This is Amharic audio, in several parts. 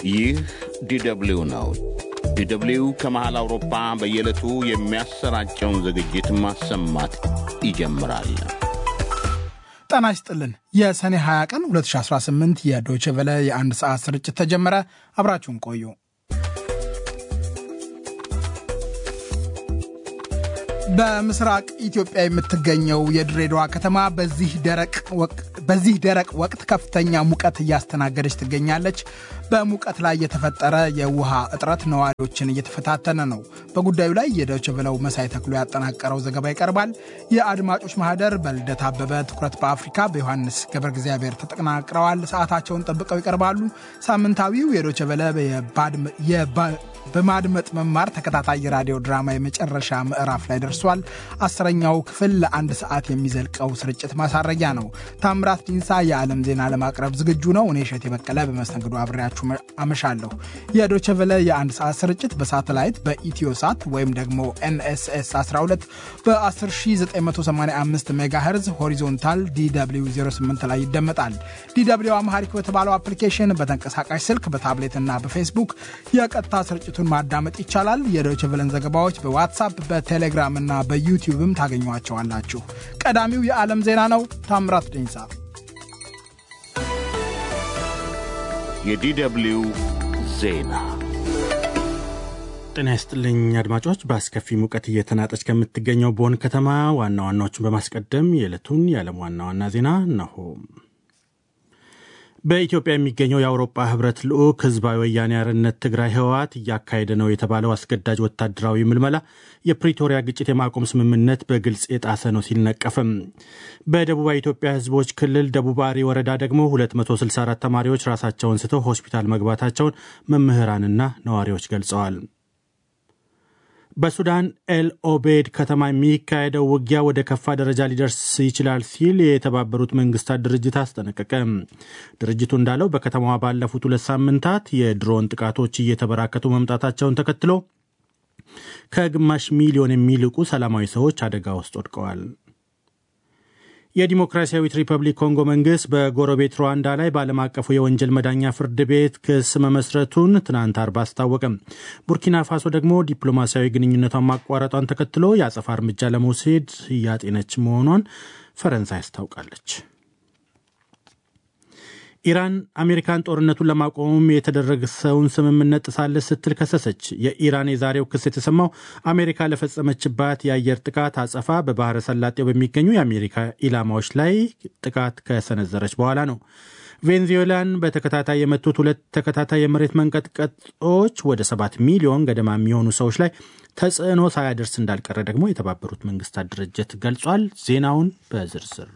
ይህ ዲደብሊው ነው። ዲደብሊው ከመሃል አውሮፓ በየዕለቱ የሚያሰራጨውን ዝግጅት ማሰማት ይጀምራል። ጤና ይስጥልን። የሰኔ 20 ቀን 2018 የዶይቼ ቬለ የአንድ ሰዓት ስርጭት ተጀመረ። አብራችሁን ቆዩ። በምስራቅ ኢትዮጵያ የምትገኘው የድሬዳዋ ከተማ በዚህ ደረቅ ወቅት ከፍተኛ ሙቀት እያስተናገደች ትገኛለች። በሙቀት ላይ የተፈጠረ የውሃ እጥረት ነዋሪዎችን እየተፈታተነ ነው። በጉዳዩ ላይ የዶይቼ ቬለው መሳይ ተክሎ ያጠናቀረው ዘገባ ይቀርባል። የአድማጮች ማህደር በልደት አበበ፣ ትኩረት በአፍሪካ በዮሐንስ ገብረ እግዚአብሔር ተጠናቅረዋል። ሰዓታቸውን ጠብቀው ይቀርባሉ። ሳምንታዊው የዶይቼ ቬለ በማድመጥ መማር ተከታታይ የራዲዮ ድራማ የመጨረሻ ምዕራፍ ላይ ደርሷል። አስረኛው ክፍል ለአንድ ሰዓት የሚዘልቀው ስርጭት ማሳረጊያ ነው። ታምራት ዲንሳ የዓለም ዜና ለማቅረብ ዝግጁ ነው። እኔ እሸቴ በቀለ በመስተንግዶ አብሬያችሁ አመሻለሁ። የዶይቼ ቬለ የአንድ ሰዓት ስርጭት በሳተላይት በኢትዮ ሳት ወይም ደግሞ ኤንኤስኤስ 12 በ10985 ሜጋሄርዝ ሆሪዞንታል ዲw 08 ላይ ይደመጣል። ዲw አምሃሪክ በተባለው አፕሊኬሽን በተንቀሳቃሽ ስልክ በታብሌት እና በፌስቡክ የቀጥታ ስርጭቱን ማዳመጥ ይቻላል። የዶይቼ ቬለን ዘገባዎች በዋትሳፕ በቴሌግራም እና በዩቲዩብም ታገኟቸዋላችሁ። ቀዳሚው የዓለም ዜና ነው። ታምራት ደኝሳ የዲደብሊው ዜና ጤና ይስጥልኝ አድማጮች። በአስከፊ ሙቀት እየተናጠች ከምትገኘው ቦን ከተማ ዋና ዋናዎቹን በማስቀደም የዕለቱን የዓለም ዋና ዋና ዜና እነሆ። በኢትዮጵያ የሚገኘው የአውሮፓ ህብረት ልዑክ ህዝባዊ ወያኔ ሓርነት ትግራይ ህወሓት እያካሄደ ነው የተባለው አስገዳጅ ወታደራዊ ምልመላ የፕሪቶሪያ ግጭት የማቆም ስምምነት በግልጽ የጣሰ ነው ሲል ነቀፈም። በደቡባዊ ኢትዮጵያ ህዝቦች ክልል ደቡብ አሪ ወረዳ ደግሞ 264 ተማሪዎች ራሳቸውን ስተው ሆስፒታል መግባታቸውን መምህራንና ነዋሪዎች ገልጸዋል። በሱዳን ኤል ኦቤድ ከተማ የሚካሄደው ውጊያ ወደ ከፋ ደረጃ ሊደርስ ይችላል ሲል የተባበሩት መንግስታት ድርጅት አስጠነቀቀ። ድርጅቱ እንዳለው በከተማዋ ባለፉት ሁለት ሳምንታት የድሮን ጥቃቶች እየተበራከቱ መምጣታቸውን ተከትሎ ከግማሽ ሚሊዮን የሚልቁ ሰላማዊ ሰዎች አደጋ ውስጥ ወድቀዋል። የዲሞክራሲያዊት ሪፐብሊክ ኮንጎ መንግስት በጎረቤት ሩዋንዳ ላይ በዓለም አቀፉ የወንጀል መዳኛ ፍርድ ቤት ክስ መመስረቱን ትናንት አርብ አስታወቀም። ቡርኪና ፋሶ ደግሞ ዲፕሎማሲያዊ ግንኙነቷን ማቋረጧን ተከትሎ የአጸፋ እርምጃ ለመውሰድ እያጤነች መሆኗን ፈረንሳይ አስታውቃለች። ኢራን አሜሪካን ጦርነቱን ለማቆም የተደረሰውን ስምምነት ጥሳለች ስትል ከሰሰች። የኢራን የዛሬው ክስ የተሰማው አሜሪካ ለፈጸመችባት የአየር ጥቃት አጸፋ በባህረ ሰላጤው በሚገኙ የአሜሪካ ኢላማዎች ላይ ጥቃት ከሰነዘረች በኋላ ነው። ቬንዙዌላን በተከታታይ የመቱት ሁለት ተከታታይ የመሬት መንቀጥቀጦች ወደ ሰባት ሚሊዮን ገደማ የሚሆኑ ሰዎች ላይ ተጽዕኖ ሳያደርስ እንዳልቀረ ደግሞ የተባበሩት መንግስታት ድርጅት ገልጿል። ዜናውን በዝርዝር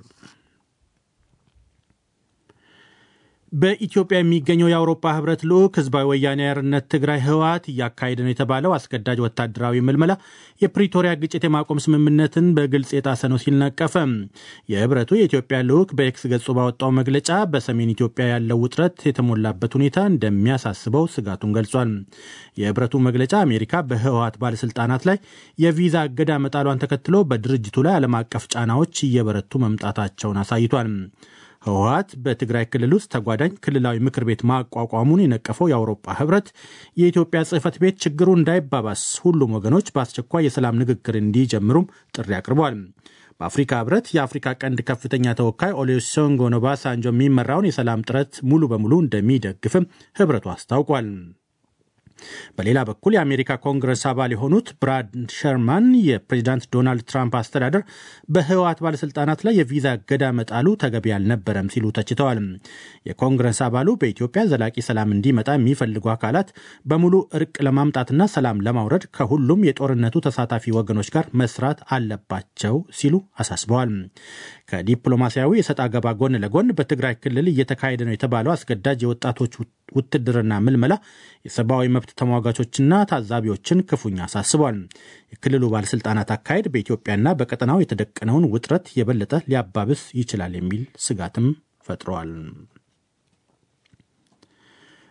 በኢትዮጵያ የሚገኘው የአውሮፓ ህብረት ልዑክ ህዝባዊ ወያኔ ሓርነት ትግራይ ህወሓት እያካሄደ ነው የተባለው አስገዳጅ ወታደራዊ ምልመላ የፕሪቶሪያ ግጭት የማቆም ስምምነትን በግልጽ የጣሰ ነው ሲል ነቀፈ። የህብረቱ የኢትዮጵያ ልዑክ በኤክስ ገጹ ባወጣው መግለጫ በሰሜን ኢትዮጵያ ያለው ውጥረት የተሞላበት ሁኔታ እንደሚያሳስበው ስጋቱን ገልጿል። የህብረቱ መግለጫ አሜሪካ በህወሓት ባለስልጣናት ላይ የቪዛ እገዳ መጣሏን ተከትሎ በድርጅቱ ላይ ዓለም አቀፍ ጫናዎች እየበረቱ መምጣታቸውን አሳይቷል። ህወሓት በትግራይ ክልል ውስጥ ተጓዳኝ ክልላዊ ምክር ቤት ማቋቋሙን የነቀፈው የአውሮፓ ህብረት የኢትዮጵያ ጽህፈት ቤት ችግሩ እንዳይባባስ ሁሉም ወገኖች በአስቸኳይ የሰላም ንግግር እንዲጀምሩም ጥሪ አቅርቧል። በአፍሪካ ህብረት የአፍሪካ ቀንድ ከፍተኛ ተወካይ ኦሉሴጉን ኦባሳንጆ የሚመራውን የሰላም ጥረት ሙሉ በሙሉ እንደሚደግፍም ህብረቱ አስታውቋል። በሌላ በኩል የአሜሪካ ኮንግረስ አባል የሆኑት ብራድ ሸርማን የፕሬዚዳንት ዶናልድ ትራምፕ አስተዳደር በህወሓት ባለስልጣናት ላይ የቪዛ እገዳ መጣሉ ተገቢ አልነበረም ሲሉ ተችተዋል። የኮንግረስ አባሉ በኢትዮጵያ ዘላቂ ሰላም እንዲመጣ የሚፈልጉ አካላት በሙሉ እርቅ ለማምጣትና ሰላም ለማውረድ ከሁሉም የጦርነቱ ተሳታፊ ወገኖች ጋር መስራት አለባቸው ሲሉ አሳስበዋል። ከዲፕሎማሲያዊ የሰጥ አገባ ጎን ለጎን በትግራይ ክልል እየተካሄደ ነው የተባለው አስገዳጅ የወጣቶች ውትድርና ምልመላ የሰብአዊ መብት ተሟጋቾችና ታዛቢዎችን ክፉኛ አሳስቧል። የክልሉ ባለስልጣናት አካሄድ በኢትዮጵያና በቀጠናው የተደቀነውን ውጥረት የበለጠ ሊያባብስ ይችላል የሚል ስጋትም ፈጥረዋል።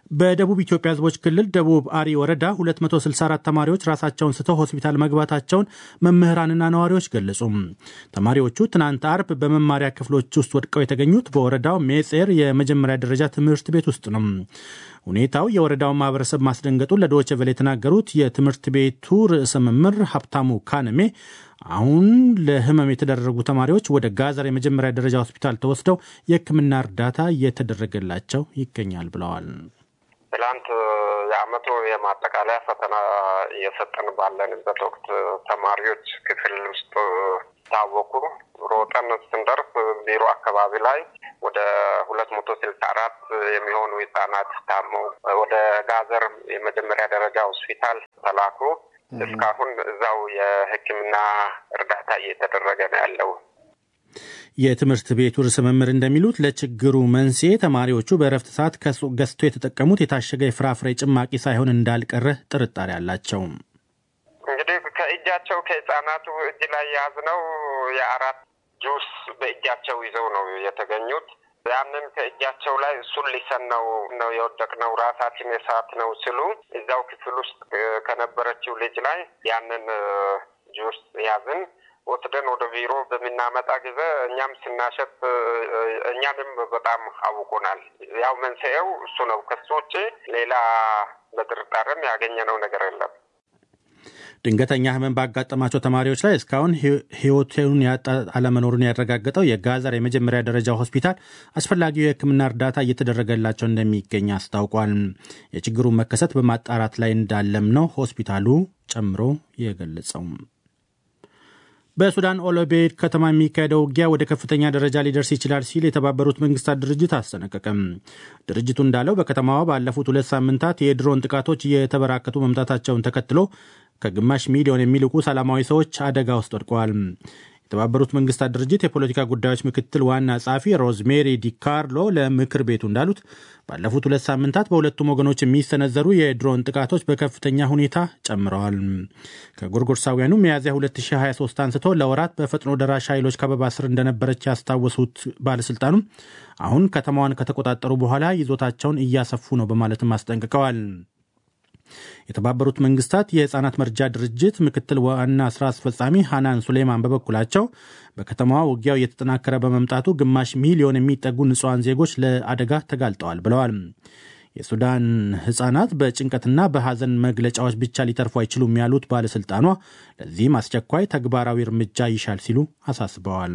በደቡብ ኢትዮጵያ ሕዝቦች ክልል ደቡብ አሪ ወረዳ 264 ተማሪዎች ራሳቸውን ስተው ሆስፒታል መግባታቸውን መምህራንና ነዋሪዎች ገለጹ። ተማሪዎቹ ትናንት አርብ በመማሪያ ክፍሎች ውስጥ ወድቀው የተገኙት በወረዳው ሜጼር የመጀመሪያ ደረጃ ትምህርት ቤት ውስጥ ነው። ሁኔታው የወረዳውን ማህበረሰብ ማስደንገጡን ለዶይቼ ቬለ የተናገሩት የትምህርት ቤቱ ርዕሰ መምህር ሀብታሙ ካነሜ አሁን ለህመም የተደረጉ ተማሪዎች ወደ ጋዘር የመጀመሪያ ደረጃ ሆስፒታል ተወስደው የሕክምና እርዳታ እየተደረገላቸው ይገኛል ብለዋል። ትላንት የአመቱ የማጠቃለያ ፈተና እየሰጠን ባለንበት ወቅት ተማሪዎች ክፍል ውስጥ ታወቁ። ሮጠን ስንደርስ ቢሮ አካባቢ ላይ ወደ ሁለት መቶ ስልሳ አራት የሚሆኑ ህጻናት ታመው ወደ ጋዘር የመጀመሪያ ደረጃ ሆስፒታል ተላኩ። እስካሁን እዛው የሕክምና እርዳታ እየተደረገ ነው ያለው። የትምህርት ቤቱ ርዕሰ መምህር እንደሚሉት ለችግሩ መንስኤ ተማሪዎቹ በእረፍት ሰዓት ከሱቅ ገዝቶ የተጠቀሙት የታሸገ የፍራፍሬ ጭማቂ ሳይሆን እንዳልቀረ ጥርጣሬ አላቸው። እንግዲህ ከእጃቸው ከህጻናቱ እጅ ላይ የያዝነው የአራት ጁስ በእጃቸው ይዘው ነው የተገኙት። ያንን ከእጃቸው ላይ እሱን ሊሰን ነው ነው የወደቅነው ራሳችን የሰዓት ነው ሲሉ እዛው ክፍል ውስጥ ከነበረችው ልጅ ላይ ያንን ጁስ ያዝን ወስደን ወደ ቢሮ በምናመጣ ጊዜ እኛም ስናሸት እኛንም በጣም አውቆናል። ያው መንስኤው እሱ ነው። ከሱ ውጭ ሌላ በጥርጣሬም ያገኘነው ነገር የለም። ድንገተኛ ህመም ባጋጠማቸው ተማሪዎች ላይ እስካሁን ህይወቱን ያጣ አለመኖሩን ያረጋገጠው የጋዘር የመጀመሪያ ደረጃ ሆስፒታል አስፈላጊው የሕክምና እርዳታ እየተደረገላቸው እንደሚገኝ አስታውቋል። የችግሩን መከሰት በማጣራት ላይ እንዳለም ነው ሆስፒታሉ ጨምሮ የገለጸው። በሱዳን ኦሎቤድ ከተማ የሚካሄደው ውጊያ ወደ ከፍተኛ ደረጃ ሊደርስ ይችላል ሲል የተባበሩት መንግስታት ድርጅት አስጠነቀቀም። ድርጅቱ እንዳለው በከተማዋ ባለፉት ሁለት ሳምንታት የድሮን ጥቃቶች እየተበራከቱ መምጣታቸውን ተከትሎ ከግማሽ ሚሊዮን የሚልቁ ሰላማዊ ሰዎች አደጋ ውስጥ ወድቀዋል። የተባበሩት መንግስታት ድርጅት የፖለቲካ ጉዳዮች ምክትል ዋና ጸሐፊ ሮዝሜሪ ዲካርሎ ለምክር ቤቱ እንዳሉት ባለፉት ሁለት ሳምንታት በሁለቱም ወገኖች የሚሰነዘሩ የድሮን ጥቃቶች በከፍተኛ ሁኔታ ጨምረዋል። ከጎርጎርሳውያኑ ሚያዝያ 2023 አንስቶ ለወራት በፈጥኖ ደራሽ ኃይሎች ከበባ ስር እንደነበረች ያስታወሱት ባለስልጣኑም አሁን ከተማዋን ከተቆጣጠሩ በኋላ ይዞታቸውን እያሰፉ ነው በማለትም አስጠንቅቀዋል። የተባበሩት መንግስታት የህፃናት መርጃ ድርጅት ምክትል ዋና ስራ አስፈጻሚ ሃናን ሱሌማን በበኩላቸው በከተማዋ ውጊያው እየተጠናከረ በመምጣቱ ግማሽ ሚሊዮን የሚጠጉ ንጹሐን ዜጎች ለአደጋ ተጋልጠዋል ብለዋል። የሱዳን ህጻናት በጭንቀትና በሐዘን መግለጫዎች ብቻ ሊተርፉ አይችሉም ያሉት ባለሥልጣኗ ለዚህም አስቸኳይ ተግባራዊ እርምጃ ይሻል ሲሉ አሳስበዋል።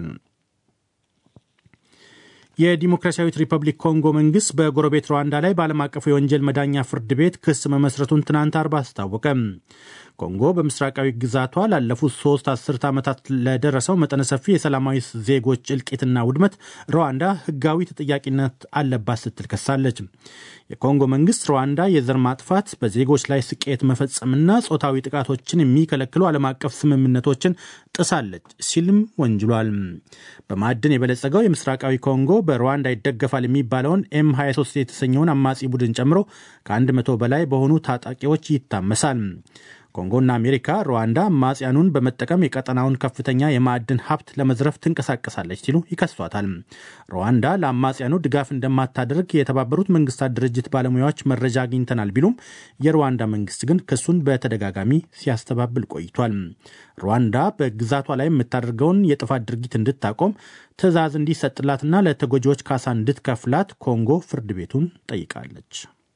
የዲሞክራሲያዊት ሪፐብሊክ ኮንጎ መንግስት በጎረቤት ሩዋንዳ ላይ በዓለም አቀፉ የወንጀል መዳኛ ፍርድ ቤት ክስ መመስረቱን ትናንት አርብ አስታወቀ። ኮንጎ በምስራቃዊ ግዛቷ ላለፉት ሶስት አስርት ዓመታት ለደረሰው መጠነ ሰፊ የሰላማዊ ዜጎች እልቂትና ውድመት ሩዋንዳ ህጋዊ ተጠያቂነት አለባት ስትል ከሳለች። የኮንጎ መንግስት ሩዋንዳ የዘር ማጥፋት፣ በዜጎች ላይ ስቅየት መፈጸምና ጾታዊ ጥቃቶችን የሚከለክሉ ዓለም አቀፍ ስምምነቶችን ጥሳለች ሲልም ወንጅሏል። በማዕድን የበለጸገው የምስራቃዊ ኮንጎ በሩዋንዳ ይደገፋል የሚባለውን ኤም 23 የተሰኘውን አማጺ ቡድን ጨምሮ ከ100 በላይ በሆኑ ታጣቂዎች ይታመሳል። ኮንጎና አሜሪካ ሩዋንዳ አማጽያኑን በመጠቀም የቀጠናውን ከፍተኛ የማዕድን ሀብት ለመዝረፍ ትንቀሳቀሳለች ሲሉ ይከሷታል። ሩዋንዳ ለአማጽያኑ ድጋፍ እንደማታደርግ የተባበሩት መንግስታት ድርጅት ባለሙያዎች መረጃ አግኝተናል ቢሉም የሩዋንዳ መንግስት ግን ክሱን በተደጋጋሚ ሲያስተባብል ቆይቷል። ሩዋንዳ በግዛቷ ላይ የምታደርገውን የጥፋት ድርጊት እንድታቆም ትዕዛዝ እንዲሰጥላትና ለተጎጂዎች ካሳ እንድትከፍላት ኮንጎ ፍርድ ቤቱን ጠይቃለች።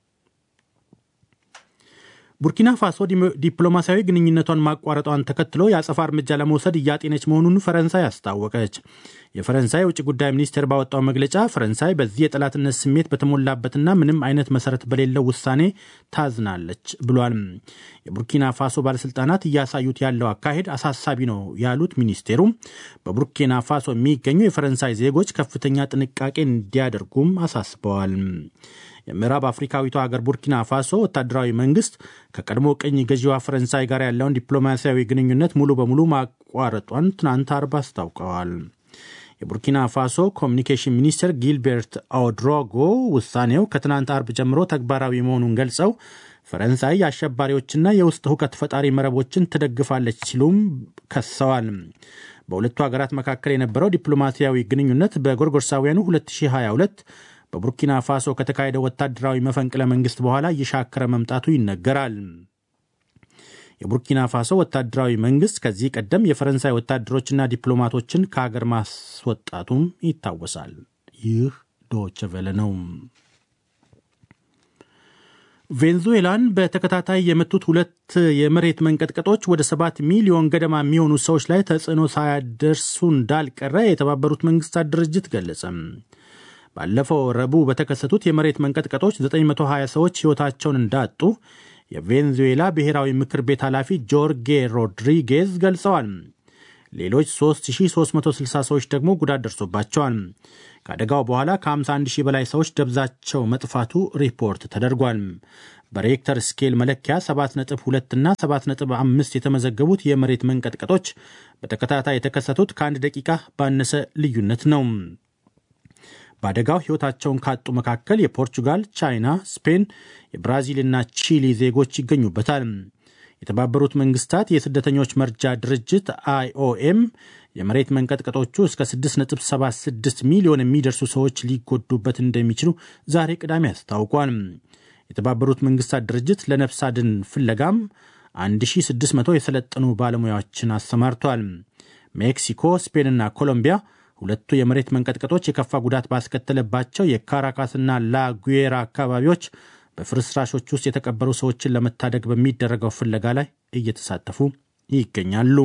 ቡርኪና ፋሶ ዲፕሎማሲያዊ ግንኙነቷን ማቋረጧን ተከትሎ የአጸፋ እርምጃ ለመውሰድ እያጤነች መሆኑን ፈረንሳይ አስታወቀች። የፈረንሳይ የውጭ ጉዳይ ሚኒስቴር ባወጣው መግለጫ ፈረንሳይ በዚህ የጠላትነት ስሜት በተሞላበትና ምንም አይነት መሰረት በሌለው ውሳኔ ታዝናለች ብሏል። የቡርኪና ፋሶ ባለስልጣናት እያሳዩት ያለው አካሄድ አሳሳቢ ነው ያሉት ሚኒስቴሩ በቡርኪና ፋሶ የሚገኙ የፈረንሳይ ዜጎች ከፍተኛ ጥንቃቄ እንዲያደርጉም አሳስበዋል። የምዕራብ አፍሪካዊቷ ሀገር ቡርኪና ፋሶ ወታደራዊ መንግስት ከቀድሞ ቅኝ ገዢዋ ፈረንሳይ ጋር ያለውን ዲፕሎማሲያዊ ግንኙነት ሙሉ በሙሉ ማቋረጧን ትናንት አርብ አስታውቀዋል። የቡርኪና ፋሶ ኮሚኒኬሽን ሚኒስትር ጊልቤርት አውድሮጎ ውሳኔው ከትናንት አርብ ጀምሮ ተግባራዊ መሆኑን ገልጸው ፈረንሳይ የአሸባሪዎችና የውስጥ ሁከት ፈጣሪ መረቦችን ትደግፋለች ሲሉም ከሰዋል። በሁለቱ ሀገራት መካከል የነበረው ዲፕሎማሲያዊ ግንኙነት በጎርጎርሳውያኑ 2022 በቡርኪና ፋሶ ከተካሄደ ወታደራዊ መፈንቅለ መንግስት በኋላ እየሻከረ መምጣቱ ይነገራል። የቡርኪና ፋሶ ወታደራዊ መንግስት ከዚህ ቀደም የፈረንሳይ ወታደሮችና ዲፕሎማቶችን ከሀገር ማስወጣቱም ይታወሳል። ይህ ዶች ቬለ ነው። ቬንዙዌላን በተከታታይ የመቱት ሁለት የመሬት መንቀጥቀጦች ወደ ሰባት ሚሊዮን ገደማ የሚሆኑ ሰዎች ላይ ተጽዕኖ ሳያደርሱ እንዳልቀረ የተባበሩት መንግስታት ድርጅት ገለጸ። ባለፈው ረቡዕ በተከሰቱት የመሬት መንቀጥቀጦች 920 ሰዎች ሕይወታቸውን እንዳጡ የቬንዙዌላ ብሔራዊ ምክር ቤት ኃላፊ ጆርጌ ሮድሪጌዝ ገልጸዋል። ሌሎች 3360 ሰዎች ደግሞ ጉዳት ደርሶባቸዋል። ከአደጋው በኋላ ከ51 ሺህ በላይ ሰዎች ደብዛቸው መጥፋቱ ሪፖርት ተደርጓል። በሬክተር ስኬል መለኪያ 7.2 እና 7.5 የተመዘገቡት የመሬት መንቀጥቀጦች በተከታታይ የተከሰቱት ከአንድ ደቂቃ ባነሰ ልዩነት ነው። በአደጋው ሕይወታቸውን ካጡ መካከል የፖርቹጋል፣ ቻይና፣ ስፔን፣ የብራዚልና ቺሊ ዜጎች ይገኙበታል። የተባበሩት መንግስታት የስደተኞች መርጃ ድርጅት አይኦኤም የመሬት መንቀጥቀጦቹ እስከ 6.76 ሚሊዮን የሚደርሱ ሰዎች ሊጎዱበት እንደሚችሉ ዛሬ ቅዳሜ አስታውቋል። የተባበሩት መንግስታት ድርጅት ለነፍስ አድን ፍለጋም 1600 የሰለጠኑ ባለሙያዎችን አሰማርቷል። ሜክሲኮ፣ ስፔንና ኮሎምቢያ ሁለቱ የመሬት መንቀጥቀጦች የከፋ ጉዳት ባስከተለባቸው የካራካስና ላጉዌራ አካባቢዎች በፍርስራሾች ውስጥ የተቀበሩ ሰዎችን ለመታደግ በሚደረገው ፍለጋ ላይ እየተሳተፉ ይገኛሉ።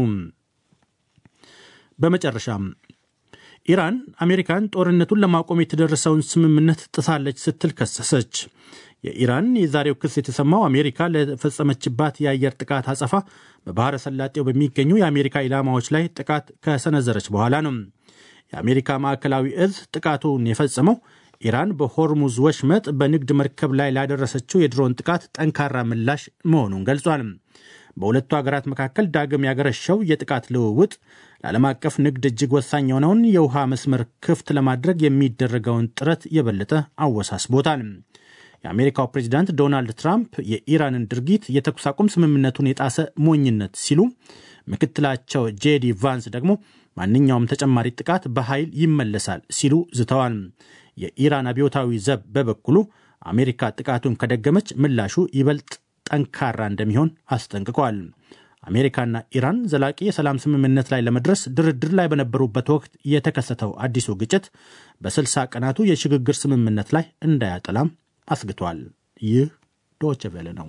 በመጨረሻም ኢራን አሜሪካን ጦርነቱን ለማቆም የተደረሰውን ስምምነት ጥሳለች ስትል ከሰሰች። የኢራን የዛሬው ክስ የተሰማው አሜሪካ ለፈጸመችባት የአየር ጥቃት አጸፋ በባሕረ ሰላጤው በሚገኙ የአሜሪካ ኢላማዎች ላይ ጥቃት ከሰነዘረች በኋላ ነው። የአሜሪካ ማዕከላዊ እዝ ጥቃቱን የፈጸመው ኢራን በሆርሙዝ ወሽመጥ በንግድ መርከብ ላይ ላደረሰችው የድሮን ጥቃት ጠንካራ ምላሽ መሆኑን ገልጿል። በሁለቱ ሀገራት መካከል ዳግም ያገረሸው የጥቃት ልውውጥ ለዓለም አቀፍ ንግድ እጅግ ወሳኝ የሆነውን የውሃ መስመር ክፍት ለማድረግ የሚደረገውን ጥረት የበለጠ አወሳስቦታል። የአሜሪካው ፕሬዚዳንት ዶናልድ ትራምፕ የኢራንን ድርጊት የተኩስ አቁም ስምምነቱን የጣሰ ሞኝነት ሲሉ፣ ምክትላቸው ጄዲ ቫንስ ደግሞ ማንኛውም ተጨማሪ ጥቃት በኃይል ይመለሳል ሲሉ ዝተዋል። የኢራን አብዮታዊ ዘብ በበኩሉ አሜሪካ ጥቃቱን ከደገመች ምላሹ ይበልጥ ጠንካራ እንደሚሆን አስጠንቅቋል። አሜሪካና ኢራን ዘላቂ የሰላም ስምምነት ላይ ለመድረስ ድርድር ላይ በነበሩበት ወቅት የተከሰተው አዲሱ ግጭት በስልሳ ቀናቱ የሽግግር ስምምነት ላይ እንዳያጠላም አስግቷል። ይህ ዶቼ ቬለ ነው።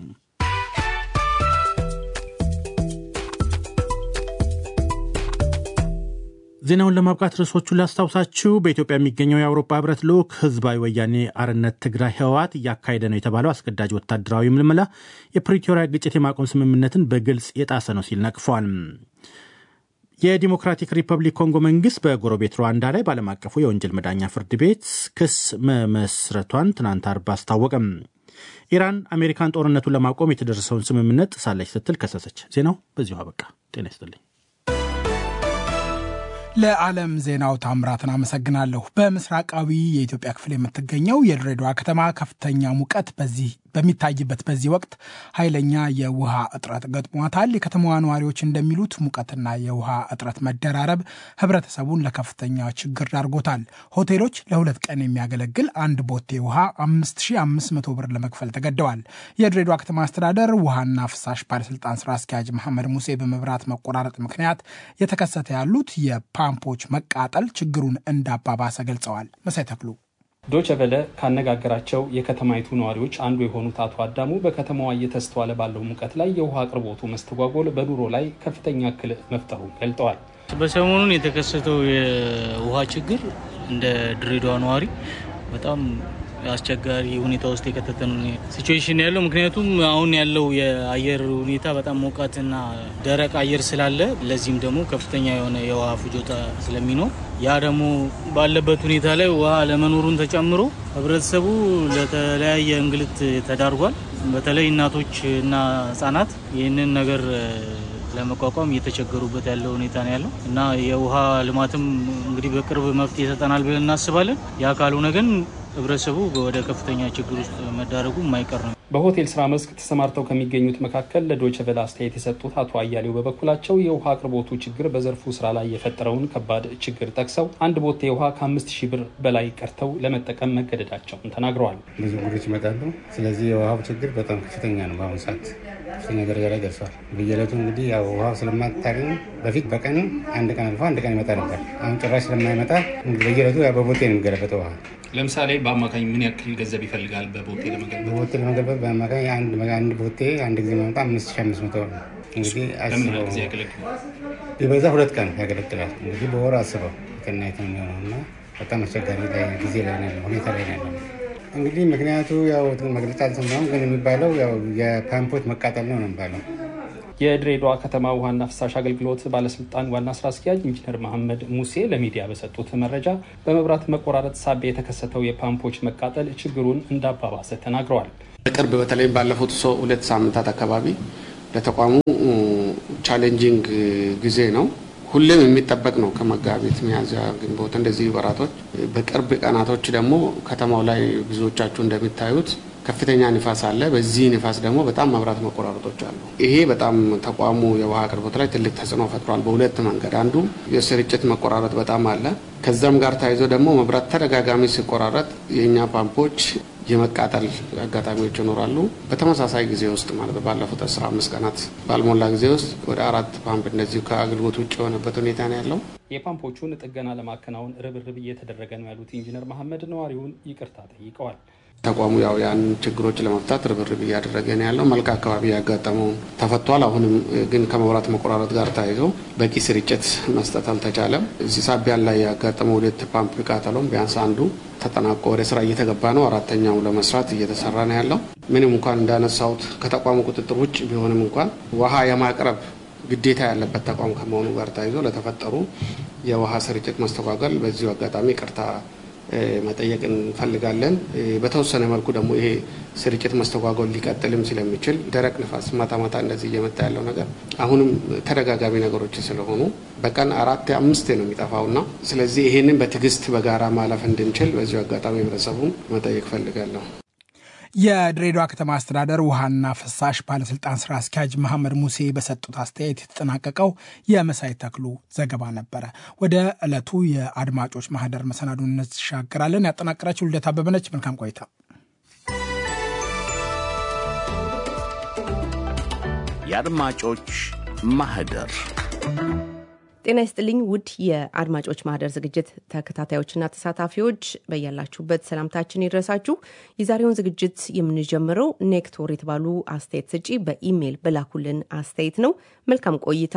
ዜናውን ለማብቃት ርዕሶቹን ላስታውሳችሁ። በኢትዮጵያ የሚገኘው የአውሮፓ ህብረት ልዑክ ህዝባዊ ወያኔ አርነት ትግራይ ህወሓት እያካሄደ ነው የተባለው አስገዳጅ ወታደራዊ ምልመላ የፕሪቶሪያ ግጭት የማቆም ስምምነትን በግልጽ የጣሰ ነው ሲል ነቅፏል። የዲሞክራቲክ ሪፐብሊክ ኮንጎ መንግስት በጎረቤት ሩዋንዳ ላይ በዓለም አቀፉ የወንጀል መዳኛ ፍርድ ቤት ክስ መመስረቷን ትናንት አርብ አስታወቀም። ኢራን አሜሪካን ጦርነቱን ለማቆም የተደረሰውን ስምምነት ጥሳለች ስትል ከሰሰች። ዜናው በዚሁ አበቃ። ጤና ይስጥልኝ። ለዓለም ዜናው ታምራትን አመሰግናለሁ። በምስራቃዊ የኢትዮጵያ ክፍል የምትገኘው የድሬዳዋ ከተማ ከፍተኛ ሙቀት በዚህ በሚታይበት በዚህ ወቅት ኃይለኛ የውሃ እጥረት ገጥሟታል። የከተማዋ ነዋሪዎች እንደሚሉት ሙቀትና የውሃ እጥረት መደራረብ ህብረተሰቡን ለከፍተኛ ችግር ዳርጎታል። ሆቴሎች ለሁለት ቀን የሚያገለግል አንድ ቦቴ ውሃ 5500 ብር ለመክፈል ተገደዋል። የድሬዳዋ ከተማ አስተዳደር ውሃና ፍሳሽ ባለስልጣን ስራ አስኪያጅ መሐመድ ሙሴ በመብራት መቆራረጥ ምክንያት የተከሰተ ያሉት የፓምፖች መቃጠል ችግሩን እንዳባባሰ ገልጸዋል። መሳይ ተክሉ ዶቸ ቨለ ካነጋገራቸው የከተማይቱ ነዋሪዎች አንዱ የሆኑት አቶ አዳሙ በከተማዋ እየተስተዋለ ባለው ሙቀት ላይ የውሃ አቅርቦቱ መስተጓጎል በኑሮ ላይ ከፍተኛ እክል መፍጠሩን ገልጠዋል። በሰሞኑን የተከሰተው የውሃ ችግር እንደ ድሬዳዋ ነዋሪ በጣም አስቸጋሪ ሁኔታ ውስጥ የከተተን ሲቹዌሽን ያለው ምክንያቱም አሁን ያለው የአየር ሁኔታ በጣም ሞቃትና ደረቅ አየር ስላለ ለዚህም ደግሞ ከፍተኛ የሆነ የውሃ ፍጆታ ስለሚኖር ያ ደግሞ ባለበት ሁኔታ ላይ ውሃ ለመኖሩን ተጨምሮ ህብረተሰቡ ለተለያየ እንግልት ተዳርጓል። በተለይ እናቶች እና ህጻናት ይህንን ነገር ለመቋቋም እየተቸገሩበት ያለው ሁኔታ ነው ያለው እና የውሃ ልማትም እንግዲህ በቅርብ መፍትሄ ይሰጠናል ብለን እናስባለን። ያ ካልሆነ ግን ህብረተሰቡ ወደ ከፍተኛ ችግር ውስጥ መዳረጉ የማይቀር ነው። በሆቴል ስራ መስክ ተሰማርተው ከሚገኙት መካከል ለዶይቼ ቬለ አስተያየት የሰጡት አቶ አያሌው በበኩላቸው የውሃ አቅርቦቱ ችግር በዘርፉ ስራ ላይ የፈጠረውን ከባድ ችግር ጠቅሰው አንድ ቦቴ ውሃ ከአምስት ሺህ ብር በላይ ቀርተው ለመጠቀም መገደዳቸውን ተናግረዋል። ብዙ እንግዶች ይመጣሉ። ስለዚህ የውሃው ችግር በጣም ከፍተኛ ነው። በአሁኑ ሰዓት ከፍተኛ ደረጃ ላይ ደርሷል። በየዕለቱ እንግዲህ ያው ውሃው ስለማታገኝ በፊት በቀን አንድ ቀን አልፎ አንድ ቀን ይመጣ ነበር። አሁን ጭራሽ ስለማይመጣ እንግዲህ በየዕለቱ ያው በቦቴ ነው የሚገለበጠው ውሃ ለምሳሌ በአማካኝ ምን ያክል ገንዘብ ይፈልጋል? በቦቴ ለመገንባት በቦቴ ለመገንባት በአማካኝ አንድ ቦቴ አንድ ጊዜ ማመጣ አምስት ሺህ አምስት መቶ ነው። እንግዲህ አስበው ጊዜ ያገለግላል? ቢበዛ ሁለት ቀን ያገለግላል። እንግዲህ በወር አስበው ከናየት የሚሆነው እና በጣም አስቸጋሪ ጊዜ ላይ ነው ሁኔታ ላይ ነው ያለው። እንግዲህ ምክንያቱ ያው መግለጫ አልሰማሁም፣ ግን የሚባለው ያው የፓምፖች መቃጠል ነው ነው የሚባለው የድሬዳዋ ከተማ ውሃና ፍሳሽ አገልግሎት ባለስልጣን ዋና ስራ አስኪያጅ ኢንጂነር መሐመድ ሙሴ ለሚዲያ በሰጡት መረጃ በመብራት መቆራረጥ ሳቢያ የተከሰተው የፓምፖች መቃጠል ችግሩን እንዳባባሰ ተናግረዋል። በቅርብ በተለይም ባለፉት ሁለት ሳምንታት አካባቢ ለተቋሙ ቻሌንጂንግ ጊዜ ነው። ሁሌም የሚጠበቅ ነው። ከመጋቢት፣ ሚያዝያ፣ ግንቦት እንደዚህ ወራቶች፣ በቅርብ ቀናቶች ደግሞ ከተማው ላይ ብዙዎቻችሁ እንደሚታዩት ከፍተኛ ንፋስ አለ። በዚህ ንፋስ ደግሞ በጣም መብራት መቆራረጦች አሉ። ይሄ በጣም ተቋሙ የውሃ አቅርቦት ላይ ትልቅ ተጽዕኖ ፈጥሯል። በሁለት መንገድ፣ አንዱ የስርጭት መቆራረጥ በጣም አለ። ከዛም ጋር ተያይዞ ደግሞ መብራት ተደጋጋሚ ሲቆራረጥ የእኛ ፓምፖች የመቃጠል አጋጣሚዎች ይኖራሉ። በተመሳሳይ ጊዜ ውስጥ ማለት ባለፉት አስራ አምስት ቀናት ባልሞላ ጊዜ ውስጥ ወደ አራት ፓምፕ እንደዚሁ ከአገልግሎት ውጭ የሆነበት ሁኔታ ነው ያለው። የፓምፖቹን ጥገና ለማከናወን ርብርብ እየተደረገ ነው ያሉት ኢንጂነር መሐመድ ነዋሪውን ይቅርታ ጠይቀዋል። ተቋሙ ያው ያን ችግሮች ለመፍታት ርብርብ እያደረገ ነው ያለው። መልካ አካባቢ ያጋጠመውን ተፈቷል። አሁንም ግን ከመብራት መቆራረጥ ጋር ተያይዞ በቂ ስርጭት መስጠት አልተቻለም። እዚህ ሳቢያን ላይ ያጋጠመው ሁለት ፓምፕ ቃጠሎም ቢያንስ አንዱ ተጠናቆ ወደ ስራ እየተገባ ነው። አራተኛው ለመስራት እየተሰራ ነው ያለው። ምንም እንኳን እንዳነሳሁት ከተቋሙ ቁጥጥር ውጭ ቢሆንም እንኳን ውሃ የማቅረብ ግዴታ ያለበት ተቋም ከመሆኑ ጋር ተያይዞ ለተፈጠሩ የውሃ ስርጭት መስተጓገል በዚሁ አጋጣሚ ቅርታ መጠየቅ እንፈልጋለን። በተወሰነ መልኩ ደግሞ ይሄ ስርጭት መስተጓጎል ሊቀጥልም ስለሚችል ደረቅ ንፋስ ማታ ማታ እንደዚህ እየመጣ ያለው ነገር አሁንም ተደጋጋሚ ነገሮች ስለሆኑ በቀን አራት አምስት ነው የሚጠፋውና ስለዚህ ይሄንን በትዕግስት በጋራ ማለፍ እንድንችል በዚሁ አጋጣሚ ህብረተሰቡን መጠየቅ ፈልጋለሁ። የድሬዳዋ ከተማ አስተዳደር ውሃና ፍሳሽ ባለስልጣን ስራ አስኪያጅ መሐመድ ሙሴ በሰጡት አስተያየት የተጠናቀቀው የመሳይ ተክሉ ዘገባ ነበረ። ወደ ዕለቱ የአድማጮች ማህደር መሰናዱን እንሻገራለን። ያጠናቀረችው ልደት አበበ ነች። መልካም ቆይታ። የአድማጮች ማህደር ጤና ይስጥልኝ ውድ የአድማጮች ማህደር ዝግጅት ተከታታዮችና ተሳታፊዎች በያላችሁበት ሰላምታችን ይድረሳችሁ። የዛሬውን ዝግጅት የምንጀምረው ኔክቶር የተባሉ አስተያየት ሰጪ በኢሜይል በላኩልን አስተያየት ነው። መልካም ቆይታ።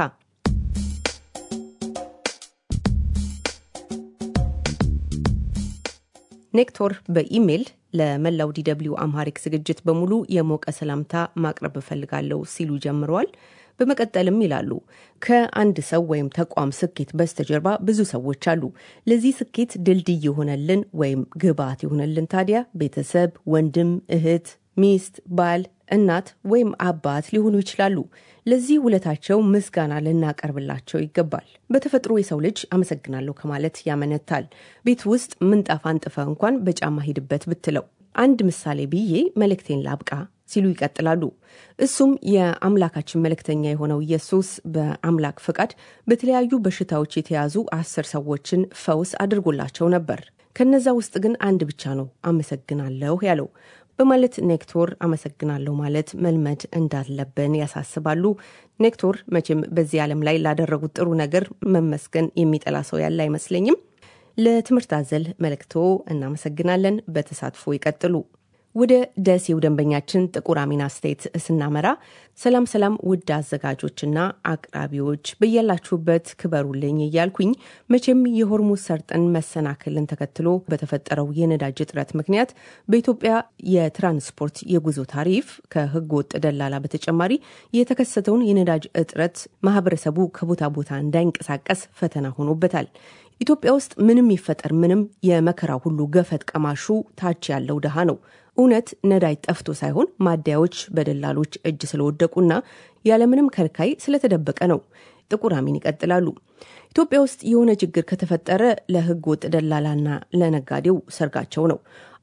ኔክቶር በኢሜይል ለመላው ዲደብሊው አምሃሪክ ዝግጅት በሙሉ የሞቀ ሰላምታ ማቅረብ እፈልጋለሁ ሲሉ ጀምረዋል። በመቀጠልም ይላሉ ከአንድ ሰው ወይም ተቋም ስኬት በስተጀርባ ብዙ ሰዎች አሉ። ለዚህ ስኬት ድልድይ የሆነልን ወይም ግብዓት የሆነልን ታዲያ ቤተሰብ፣ ወንድም፣ እህት፣ ሚስት፣ ባል፣ እናት ወይም አባት ሊሆኑ ይችላሉ። ለዚህ ውለታቸው ምስጋና ልናቀርብላቸው ይገባል። በተፈጥሮ የሰው ልጅ አመሰግናለሁ ከማለት ያመነታል። ቤት ውስጥ ምንጣፍ አንጥፈ እንኳን በጫማ ሂድበት ብትለው አንድ ምሳሌ ብዬ መልእክቴን ላብቃ ሲሉ ይቀጥላሉ። እሱም የአምላካችን መልእክተኛ የሆነው ኢየሱስ በአምላክ ፈቃድ በተለያዩ በሽታዎች የተያዙ አስር ሰዎችን ፈውስ አድርጎላቸው ነበር። ከነዛ ውስጥ ግን አንድ ብቻ ነው አመሰግናለሁ ያለው በማለት ኔክቶር አመሰግናለሁ ማለት መልመድ እንዳለብን ያሳስባሉ። ኔክቶር መቼም በዚህ ዓለም ላይ ላደረጉት ጥሩ ነገር መመስገን የሚጠላ ሰው ያለ አይመስለኝም። ለትምህርት አዘል መልእክቶ እናመሰግናለን። በተሳትፎ ይቀጥሉ። ወደ ደሴው ደንበኛችን ጥቁር አሚን አስተያየት ስናመራ ሰላም ሰላም፣ ውድ አዘጋጆችና አቅራቢዎች በያላችሁበት ክበሩልኝ እያልኩኝ መቼም የሆርሙዝ ሰርጥን መሰናክልን ተከትሎ በተፈጠረው የነዳጅ እጥረት ምክንያት በኢትዮጵያ የትራንስፖርት የጉዞ ታሪፍ ከሕገ ወጥ ደላላ በተጨማሪ የተከሰተውን የነዳጅ እጥረት ማህበረሰቡ ከቦታ ቦታ እንዳይንቀሳቀስ ፈተና ሆኖበታል። ኢትዮጵያ ውስጥ ምንም ይፈጠር ምንም የመከራ ሁሉ ገፈት ቀማሹ ታች ያለው ድሃ ነው። እውነት ነዳጅ ጠፍቶ ሳይሆን ማደያዎች በደላሎች እጅ ስለወደቁና ያለምንም ከልካይ ስለተደበቀ ነው። ጥቁር አሚን ይቀጥላሉ። ኢትዮጵያ ውስጥ የሆነ ችግር ከተፈጠረ ለህገ ወጥ ደላላና ለነጋዴው ሰርጋቸው ነው።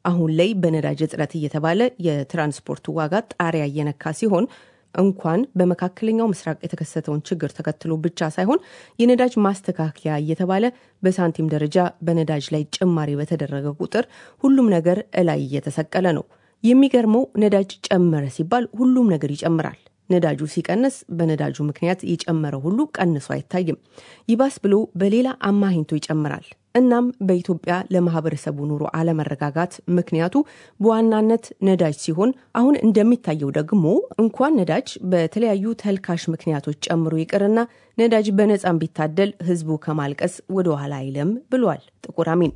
አሁን ላይ በነዳጅ እጥረት እየተባለ የትራንስፖርቱ ዋጋ ጣሪያ እየነካ ሲሆን እንኳን በመካከለኛው ምስራቅ የተከሰተውን ችግር ተከትሎ ብቻ ሳይሆን የነዳጅ ማስተካከያ እየተባለ በሳንቲም ደረጃ በነዳጅ ላይ ጭማሪ በተደረገ ቁጥር ሁሉም ነገር እላይ እየተሰቀለ ነው። የሚገርመው ነዳጅ ጨመረ ሲባል ሁሉም ነገር ይጨምራል። ነዳጁ ሲቀንስ በነዳጁ ምክንያት የጨመረ ሁሉ ቀንሶ አይታይም። ይባስ ብሎ በሌላ አማሂንቶ ይጨምራል። እናም በኢትዮጵያ ለማህበረሰቡ ኑሮ አለመረጋጋት ምክንያቱ በዋናነት ነዳጅ ሲሆን አሁን እንደሚታየው ደግሞ እንኳን ነዳጅ በተለያዩ ተልካሽ ምክንያቶች ጨምሮ ይቅርና ነዳጅ በነፃም ቢታደል ህዝቡ ከማልቀስ ወደ ኋላ አይልም ብሏል ጥቁር አሚን።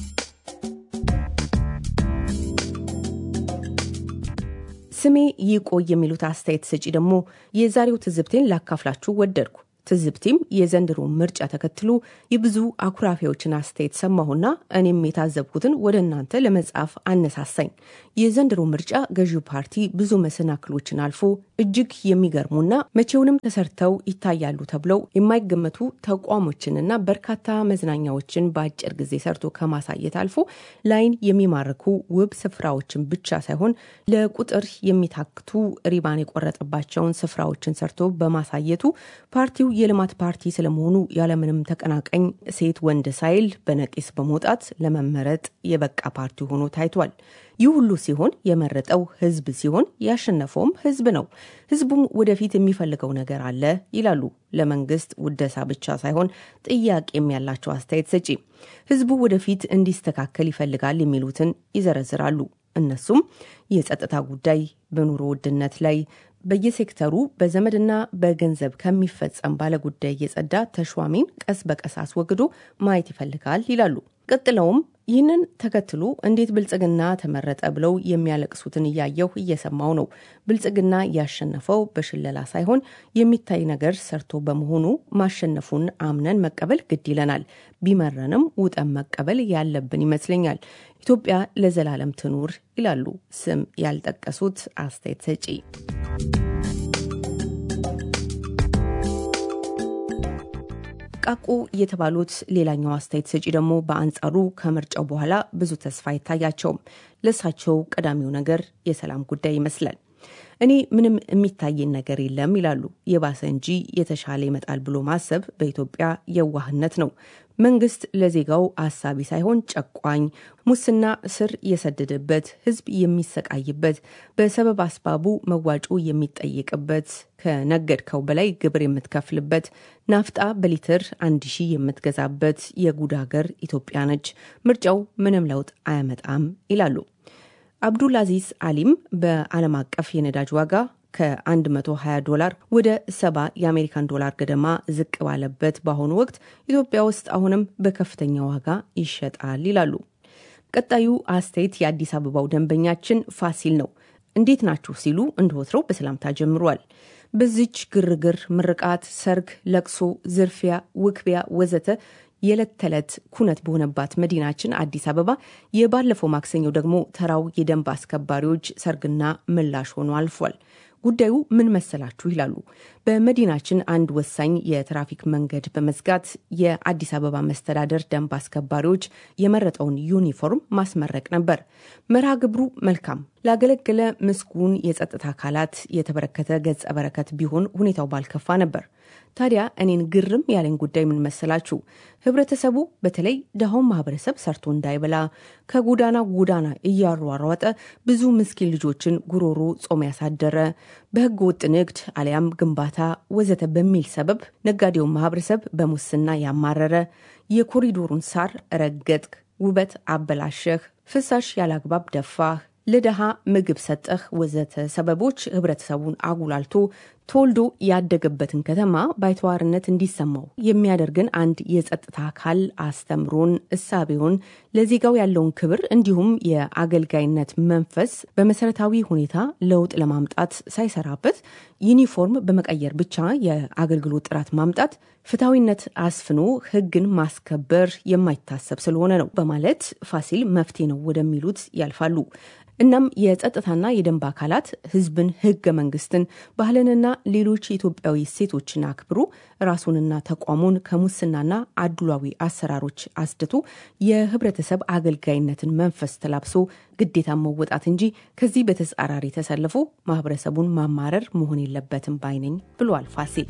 ስሜ ይቆይ የሚሉት አስተያየት ሰጪ ደግሞ የዛሬው ትዝብቴን ላካፍላችሁ ወደድኩ። ትዝብቴም የዘንድሮ ምርጫ ተከትሎ የብዙ አኩራፊዎችን አስተያየት ሰማሁና እኔም የታዘብኩትን ወደ እናንተ ለመጻፍ አነሳሳኝ። የዘንድሮ ምርጫ ገዢው ፓርቲ ብዙ መሰናክሎችን አልፎ እጅግ የሚገርሙና መቼውንም ተሰርተው ይታያሉ ተብለው የማይገመቱ ተቋሞችንና በርካታ መዝናኛዎችን በአጭር ጊዜ ሰርቶ ከማሳየት አልፎ ለዓይን የሚማርኩ ውብ ስፍራዎችን ብቻ ሳይሆን ለቁጥር የሚታክቱ ሪባን የቆረጠባቸውን ስፍራዎችን ሰርቶ በማሳየቱ ፓርቲው የልማት ፓርቲ ስለመሆኑ ያለምንም ተቀናቃኝ ሴት ወንድ ሳይል በነቂስ በመውጣት ለመመረጥ የበቃ ፓርቲ ሆኖ ታይቷል። ይህ ሁሉ ሲሆን የመረጠው ህዝብ ሲሆን ያሸነፈውም ህዝብ ነው። ህዝቡም ወደፊት የሚፈልገው ነገር አለ ይላሉ ለመንግስት ውደሳ ብቻ ሳይሆን ጥያቄም ያላቸው አስተያየት ሰጪ። ህዝቡ ወደፊት እንዲስተካከል ይፈልጋል የሚሉትን ይዘረዝራሉ። እነሱም የጸጥታ ጉዳይ፣ በኑሮ ውድነት ላይ በየሴክተሩ በዘመድና በገንዘብ ከሚፈጸም ባለጉዳይ የጸዳ ተሿሚን ቀስ በቀስ አስወግዶ ማየት ይፈልጋል ይላሉ። ቀጥለውም ይህንን ተከትሎ እንዴት ብልጽግና ተመረጠ ብለው የሚያለቅሱትን እያየሁ እየሰማው ነው። ብልጽግና ያሸነፈው በሽለላ ሳይሆን የሚታይ ነገር ሰርቶ በመሆኑ ማሸነፉን አምነን መቀበል ግድ ይለናል። ቢመረንም ውጠን መቀበል ያለብን ይመስለኛል። ኢትዮጵያ ለዘላለም ትኑር ይላሉ ስም ያልጠቀሱት አስተያየት ሰጪ። ቃቁ የተባሉት ሌላኛው አስተያየት ሰጪ ደግሞ በአንጻሩ ከምርጫው በኋላ ብዙ ተስፋ አይታያቸውም። ለእሳቸው ቀዳሚው ነገር የሰላም ጉዳይ ይመስላል። እኔ ምንም የሚታየን ነገር የለም ይላሉ። የባሰ እንጂ የተሻለ ይመጣል ብሎ ማሰብ በኢትዮጵያ የዋህነት ነው። መንግስት ለዜጋው አሳቢ ሳይሆን ጨቋኝ፣ ሙስና ስር የሰደደበት፣ ህዝብ የሚሰቃይበት፣ በሰበብ አስባቡ መዋጮ የሚጠየቅበት፣ ከነገድከው በላይ ግብር የምትከፍልበት፣ ናፍጣ በሊትር አንድ ሺህ የምትገዛበት የጉድ ሀገር ኢትዮጵያ ነች። ምርጫው ምንም ለውጥ አያመጣም ይላሉ። አብዱል አዚዝ አሊም በዓለም አቀፍ የነዳጅ ዋጋ ከ120 ዶላር ወደ 70 የአሜሪካን ዶላር ገደማ ዝቅ ባለበት በአሁኑ ወቅት ኢትዮጵያ ውስጥ አሁንም በከፍተኛ ዋጋ ይሸጣል ይላሉ። ቀጣዩ አስተያየት የአዲስ አበባው ደንበኛችን ፋሲል ነው። እንዴት ናችሁ ሲሉ እንደወትረው በሰላምታ ጀምሯል። በዚች ግርግር፣ ምርቃት፣ ሰርግ፣ ለቅሶ፣ ዝርፊያ፣ ውክቢያ ወዘተ የዕለት ተዕለት ኩነት በሆነባት መዲናችን አዲስ አበባ የባለፈው ማክሰኞ ደግሞ ተራው የደንብ አስከባሪዎች ሰርግና ምላሽ ሆኖ አልፏል። ጉዳዩ ምን መሰላችሁ ይላሉ። በመዲናችን አንድ ወሳኝ የትራፊክ መንገድ በመዝጋት የአዲስ አበባ መስተዳደር ደንብ አስከባሪዎች የመረጠውን ዩኒፎርም ማስመረቅ ነበር። መርሃ ግብሩ መልካም ላገለገለ ምስጉን የጸጥታ አካላት የተበረከተ ገጸ በረከት ቢሆን ሁኔታው ባልከፋ ነበር። ታዲያ እኔን ግርም ያለኝ ጉዳይ ምን መሰላችሁ? ህብረተሰቡ በተለይ ድሃውን ማህበረሰብ ሰርቶ እንዳይበላ ከጎዳና ጎዳና እያሯሯጠ ብዙ ምስኪን ልጆችን ጉሮሮ ጾም ያሳደረ በህገ ወጥ ንግድ አሊያም ግንባታ ወዘተ በሚል ሰበብ ነጋዴውን ማህበረሰብ በሙስና ያማረረ የኮሪዶሩን ሳር ረገጥክ፣ ውበት አበላሸህ፣ ፍሳሽ ያላግባብ ደፋህ ለድሃ ምግብ ሰጠህ ወዘተ ሰበቦች ህብረተሰቡን አጉላልቶ ተወልዶ ያደገበትን ከተማ ባይተዋርነት እንዲሰማው የሚያደርግን አንድ የጸጥታ አካል አስተምሮን እሳቤውን ለዜጋው ያለውን ክብር እንዲሁም የአገልጋይነት መንፈስ በመሰረታዊ ሁኔታ ለውጥ ለማምጣት ሳይሰራበት ዩኒፎርም በመቀየር ብቻ የአገልግሎት ጥራት ማምጣት ፍትሐዊነት አስፍኖ ህግን ማስከበር የማይታሰብ ስለሆነ ነው በማለት ፋሲል መፍትሄ ነው ወደሚሉት ያልፋሉ። እናም የጸጥታና የደንብ አካላት ህዝብን፣ ህገ መንግስትን፣ ባህልንና ሌሎች የኢትዮጵያዊ እሴቶችን አክብሮ ራሱንና ተቋሙን ከሙስናና አድሏዊ አሰራሮች አስድቶ የህብረተሰብ አገልጋይነትን መንፈስ ተላብሶ ግዴታ መወጣት እንጂ ከዚህ በተጻራሪ ተሰልፎ ማህበረሰቡን ማማረር መሆን የለበትም ባይነኝ ብሏል ፋሲል።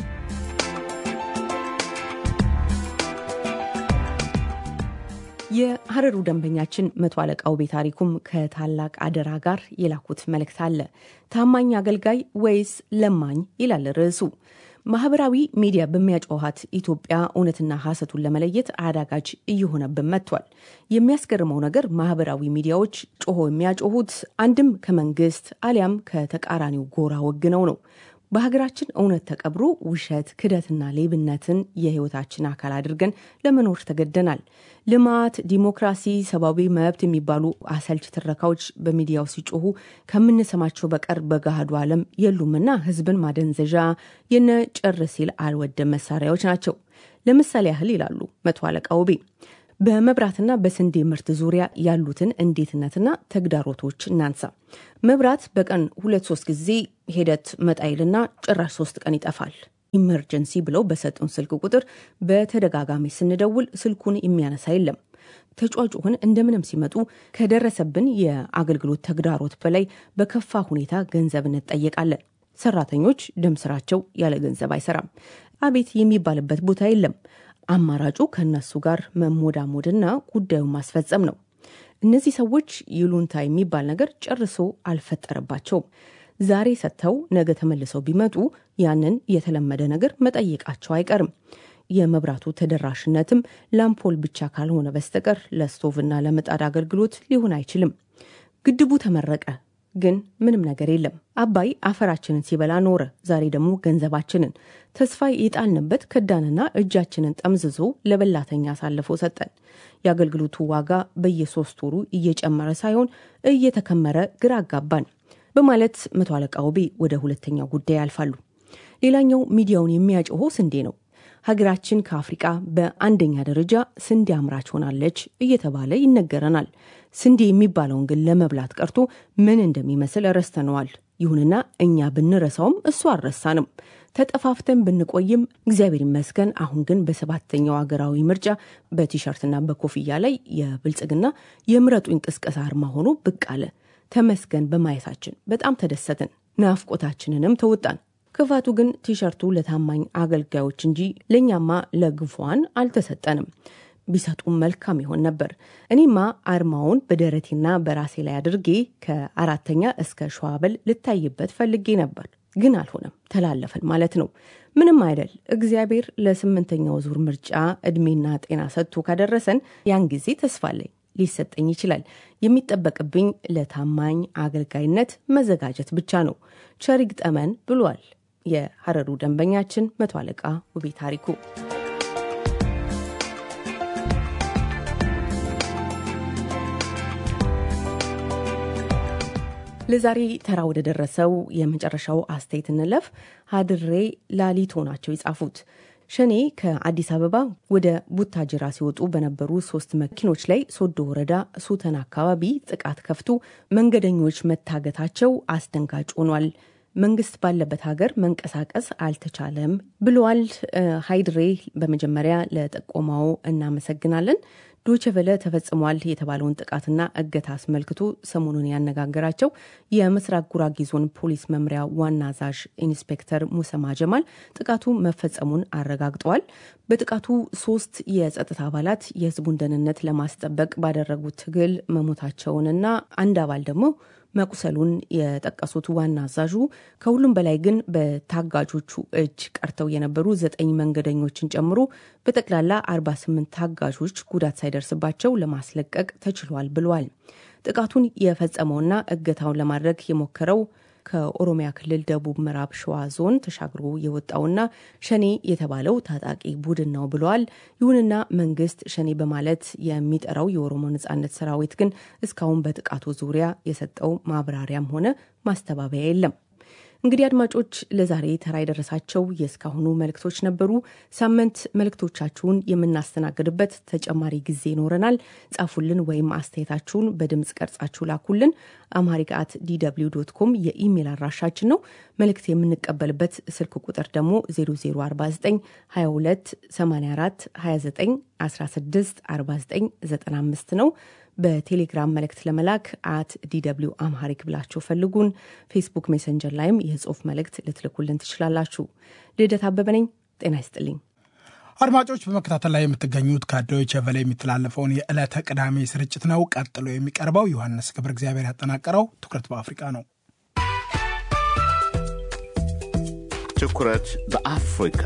የሀረሩ ደንበኛችን መቶ አለቃ ውቤ ታሪኩም ከታላቅ አደራ ጋር የላኩት መልእክት አለ። ታማኝ አገልጋይ ወይስ ለማኝ ይላል ርዕሱ። ማህበራዊ ሚዲያ በሚያጮኋት ኢትዮጵያ እውነትና ሐሰቱን ለመለየት አዳጋጅ እየሆነብን መጥቷል። የሚያስገርመው ነገር ማህበራዊ ሚዲያዎች ጮሆ የሚያጮሁት አንድም ከመንግስት አሊያም ከተቃራኒው ጎራ ወግነው ነው። በሀገራችን እውነት ተቀብሮ ውሸት፣ ክደትና ሌብነትን የህይወታችን አካል አድርገን ለመኖር ተገደናል። ልማት፣ ዲሞክራሲ፣ ሰብአዊ መብት የሚባሉ አሰልች ትረካዎች በሚዲያው ሲጮሁ ከምንሰማቸው በቀር በገሃዱ ዓለም የሉምና ህዝብን ማደንዘዣ የነ ጭር ሲል አልወደም መሳሪያዎች ናቸው። ለምሳሌ ያህል ይላሉ መቶ አለቃ ውቤ በመብራትና በስንዴ ምርት ዙሪያ ያሉትን እንዴትነትና ተግዳሮቶች እናንሳ። መብራት በቀን ሁለት ሶስት ጊዜ ሂደት መጣይልና ጭራሽ ሶስት ቀን ይጠፋል። ኢመርጀንሲ ብለው በሰጡን ስልክ ቁጥር በተደጋጋሚ ስንደውል ስልኩን የሚያነሳ የለም። ተጫጩህን እንደምንም ሲመጡ ከደረሰብን የአገልግሎት ተግዳሮት በላይ በከፋ ሁኔታ ገንዘብ እንጠየቃለን። ሰራተኞች ደም ስራቸው ያለ ገንዘብ አይሰራም። አቤት የሚባልበት ቦታ የለም። አማራጩ ከእነሱ ጋር መሞዳሞድና ጉዳዩን ማስፈጸም ነው። እነዚህ ሰዎች ይሉንታ የሚባል ነገር ጨርሶ አልፈጠረባቸውም። ዛሬ ሰጥተው ነገ ተመልሰው ቢመጡ ያንን የተለመደ ነገር መጠየቃቸው አይቀርም። የመብራቱ ተደራሽነትም ላምፖል ብቻ ካልሆነ በስተቀር ለስቶቭና ለምጣድ አገልግሎት ሊሆን አይችልም። ግድቡ ተመረቀ፣ ግን ምንም ነገር የለም። አባይ አፈራችንን ሲበላ ኖረ። ዛሬ ደግሞ ገንዘባችንን ተስፋ የጣልንበት ከዳንና እጃችንን ጠምዝዞ ለበላተኛ አሳልፎ ሰጠን። የአገልግሎቱ ዋጋ በየሶስት ወሩ እየጨመረ ሳይሆን እየተከመረ ግራ አጋባን በማለት መቶ አለቃ ውቤ ወደ ሁለተኛው ጉዳይ ያልፋሉ። ሌላኛው ሚዲያውን የሚያጮሆ ስንዴ ነው። ሀገራችን ከአፍሪቃ በአንደኛ ደረጃ ስንዴ አምራች ሆናለች እየተባለ ይነገረናል። ስንዴ የሚባለውን ግን ለመብላት ቀርቶ ምን እንደሚመስል ረስተነዋል። ይሁንና እኛ ብንረሳውም እሱ አልረሳንም። ተጠፋፍተን ብንቆይም እግዚአብሔር ይመስገን አሁን ግን በሰባተኛው ሀገራዊ ምርጫ በቲሸርትና በኮፍያ ላይ የብልጽግና የምረጡኝ ቅስቀሳ አርማ ሆኖ ብቅ አለ። ተመስገን በማየታችን በጣም ተደሰትን። ናፍቆታችንንም ተወጣን። ክፋቱ ግን ቲሸርቱ ለታማኝ አገልጋዮች እንጂ ለእኛማ ለግፏን አልተሰጠንም። ቢሰጡም መልካም ይሆን ነበር። እኔማ አርማውን በደረቴና በራሴ ላይ አድርጌ ከአራተኛ እስከ ሸዋበል ልታይበት ፈልጌ ነበር፣ ግን አልሆነም። ተላለፈን ማለት ነው። ምንም አይደል። እግዚአብሔር ለስምንተኛው ዙር ምርጫ እድሜና ጤና ሰጥቶ ካደረሰን ያን ጊዜ ተስፋ አለኝ ሊሰጠኝ ይችላል። የሚጠበቅብኝ ለታማኝ አገልጋይነት መዘጋጀት ብቻ ነው። ቸር ይግጠመን ብሏል የሀረሩ ደንበኛችን መቶ አለቃ ውቤ ታሪኩ። ለዛሬ ተራ ወደ ደረሰው የመጨረሻው አስተያየት እንለፍ። ሀድሬ ላሊቶ ናቸው የጻፉት። ሸኔ ከአዲስ አበባ ወደ ቡታጅራ ሲወጡ በነበሩ ሶስት መኪኖች ላይ ሶዶ ወረዳ ሱተን አካባቢ ጥቃት ከፍቶ መንገደኞች መታገታቸው አስደንጋጭ ሆኗል። መንግስት ባለበት ሀገር መንቀሳቀስ አልተቻለም ብለዋል። ሀይድሬ በመጀመሪያ ለጠቆማው እናመሰግናለን። ዶችቨለ ተፈጽሟል የተባለውን ጥቃትና እገታ አስመልክቶ ሰሞኑን ያነጋገራቸው የምስራቅ ጉራጌ ዞን ፖሊስ መምሪያ ዋና አዛዥ ኢንስፔክተር ሙሰማ ጀማል ጥቃቱ መፈጸሙን አረጋግጠዋል። በጥቃቱ ሶስት የጸጥታ አባላት የህዝቡን ደህንነት ለማስጠበቅ ባደረጉት ትግል መሞታቸውንና አንድ አባል ደግሞ መቁሰሉን የጠቀሱት ዋና አዛዡ ከሁሉም በላይ ግን በታጋጆቹ እጅ ቀርተው የነበሩ ዘጠኝ መንገደኞችን ጨምሮ በጠቅላላ 48 ታጋዦች ጉዳት ሳይደርስባቸው ለማስለቀቅ ተችሏል ብለዋል። ጥቃቱን የፈጸመውና እገታውን ለማድረግ የሞከረው ከኦሮሚያ ክልል ደቡብ ምዕራብ ሸዋ ዞን ተሻግሮ የወጣውና ሸኔ የተባለው ታጣቂ ቡድን ነው ብለዋል። ይሁንና መንግስት ሸኔ በማለት የሚጠራው የኦሮሞ ነጻነት ሰራዊት ግን እስካሁን በጥቃቱ ዙሪያ የሰጠው ማብራሪያም ሆነ ማስተባበያ የለም። እንግዲህ አድማጮች ለዛሬ ተራ የደረሳቸው የእስካሁኑ መልእክቶች ነበሩ። ሳምንት መልእክቶቻችሁን የምናስተናግድበት ተጨማሪ ጊዜ ይኖረናል። ጻፉልን ወይም አስተያየታችሁን በድምፅ ቀርጻችሁ ላኩልን። አማሪክ አት ዲw ዶት ኮም የኢሜይል አድራሻችን ነው። መልእክት የምንቀበልበት ስልክ ቁጥር ደግሞ 0049 22 84 29 16 49 95 ነው። በቴሌግራም መልእክት ለመላክ አት ዲw አምሃሪክ ብላችሁ ፈልጉን። ፌስቡክ ሜሰንጀር ላይም የጽሁፍ መልእክት ልትልኩልን ትችላላችሁ። ልደት አበበ ነኝ። ጤና ይስጥልኝ። አድማጮች በመከታተል ላይ የምትገኙት ከዶይቸ ቬለ የሚተላለፈውን የዕለተ ቅዳሜ ስርጭት ነው። ቀጥሎ የሚቀርበው ዮሐንስ ገብረ እግዚአብሔር ያጠናቀረው ትኩረት በአፍሪቃ ነው። ትኩረት በአፍሪካ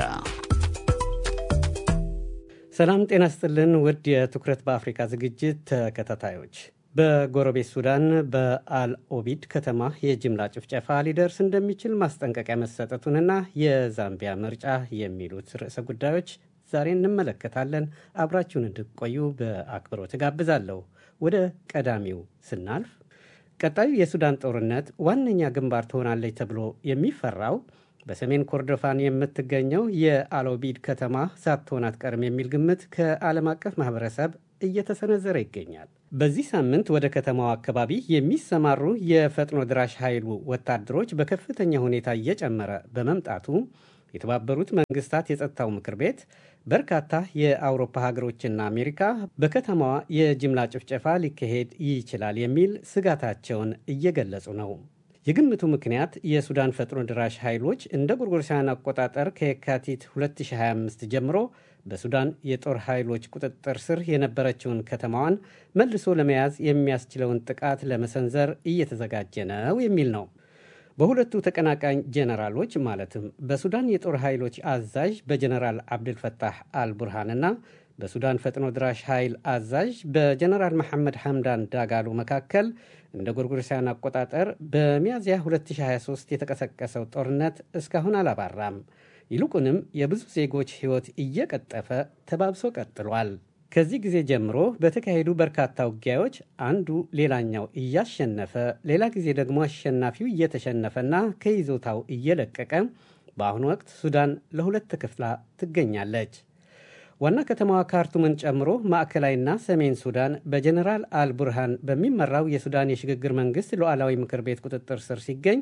ሰላም ጤና ስጥልን ውድ የትኩረት በአፍሪካ ዝግጅት ተከታታዮች በጎረቤት ሱዳን በአልኦቢድ ከተማ የጅምላ ጭፍጨፋ ሊደርስ እንደሚችል ማስጠንቀቂያ መሰጠቱንና የዛምቢያ ምርጫ የሚሉት ርዕሰ ጉዳዮች ዛሬ እንመለከታለን። አብራችሁን እንድትቆዩ በአክብሮት እጋብዛለሁ። ወደ ቀዳሚው ስናልፍ ቀጣዩ የሱዳን ጦርነት ዋነኛ ግንባር ትሆናለች ተብሎ የሚፈራው በሰሜን ኮርዶፋን የምትገኘው የአሎቢድ ከተማ ሳትሆን አትቀርም የሚል ግምት ከዓለም አቀፍ ማህበረሰብ እየተሰነዘረ ይገኛል። በዚህ ሳምንት ወደ ከተማው አካባቢ የሚሰማሩ የፈጥኖ ድራሽ ኃይሉ ወታደሮች በከፍተኛ ሁኔታ እየጨመረ በመምጣቱ የተባበሩት መንግስታት የጸጥታው ምክር ቤት በርካታ የአውሮፓ ሀገሮችና አሜሪካ በከተማዋ የጅምላ ጭፍጨፋ ሊካሄድ ይችላል የሚል ስጋታቸውን እየገለጹ ነው። የግምቱ ምክንያት የሱዳን ፈጥኖ ድራሽ ኃይሎች እንደ ጎርጎሮሳውያን አቆጣጠር ከየካቲት 2025 ጀምሮ በሱዳን የጦር ኃይሎች ቁጥጥር ስር የነበረችውን ከተማዋን መልሶ ለመያዝ የሚያስችለውን ጥቃት ለመሰንዘር እየተዘጋጀ ነው የሚል ነው። በሁለቱ ተቀናቃኝ ጄኔራሎች ማለትም በሱዳን የጦር ኃይሎች አዛዥ በጀነራል አብድልፈታህ አልቡርሃንና በሱዳን ፈጥኖ ድራሽ ኃይል አዛዥ በጀነራል መሐመድ ሐምዳን ዳጋሎ መካከል እንደ ጎርጎሮሳውያን አቆጣጠር በሚያዝያ 2023 የተቀሰቀሰው ጦርነት እስካሁን አላባራም። ይልቁንም የብዙ ዜጎች ሕይወት እየቀጠፈ ተባብሶ ቀጥሏል። ከዚህ ጊዜ ጀምሮ በተካሄዱ በርካታ ውጊያዎች አንዱ ሌላኛው እያሸነፈ፣ ሌላ ጊዜ ደግሞ አሸናፊው እየተሸነፈና ከይዞታው እየለቀቀ በአሁኑ ወቅት ሱዳን ለሁለት ተከፍላ ትገኛለች። ዋና ከተማዋ ካርቱምን ጨምሮ ማዕከላዊና ሰሜን ሱዳን በጀኔራል አልቡርሃን በሚመራው የሱዳን የሽግግር መንግስት ሉዓላዊ ምክር ቤት ቁጥጥር ስር ሲገኝ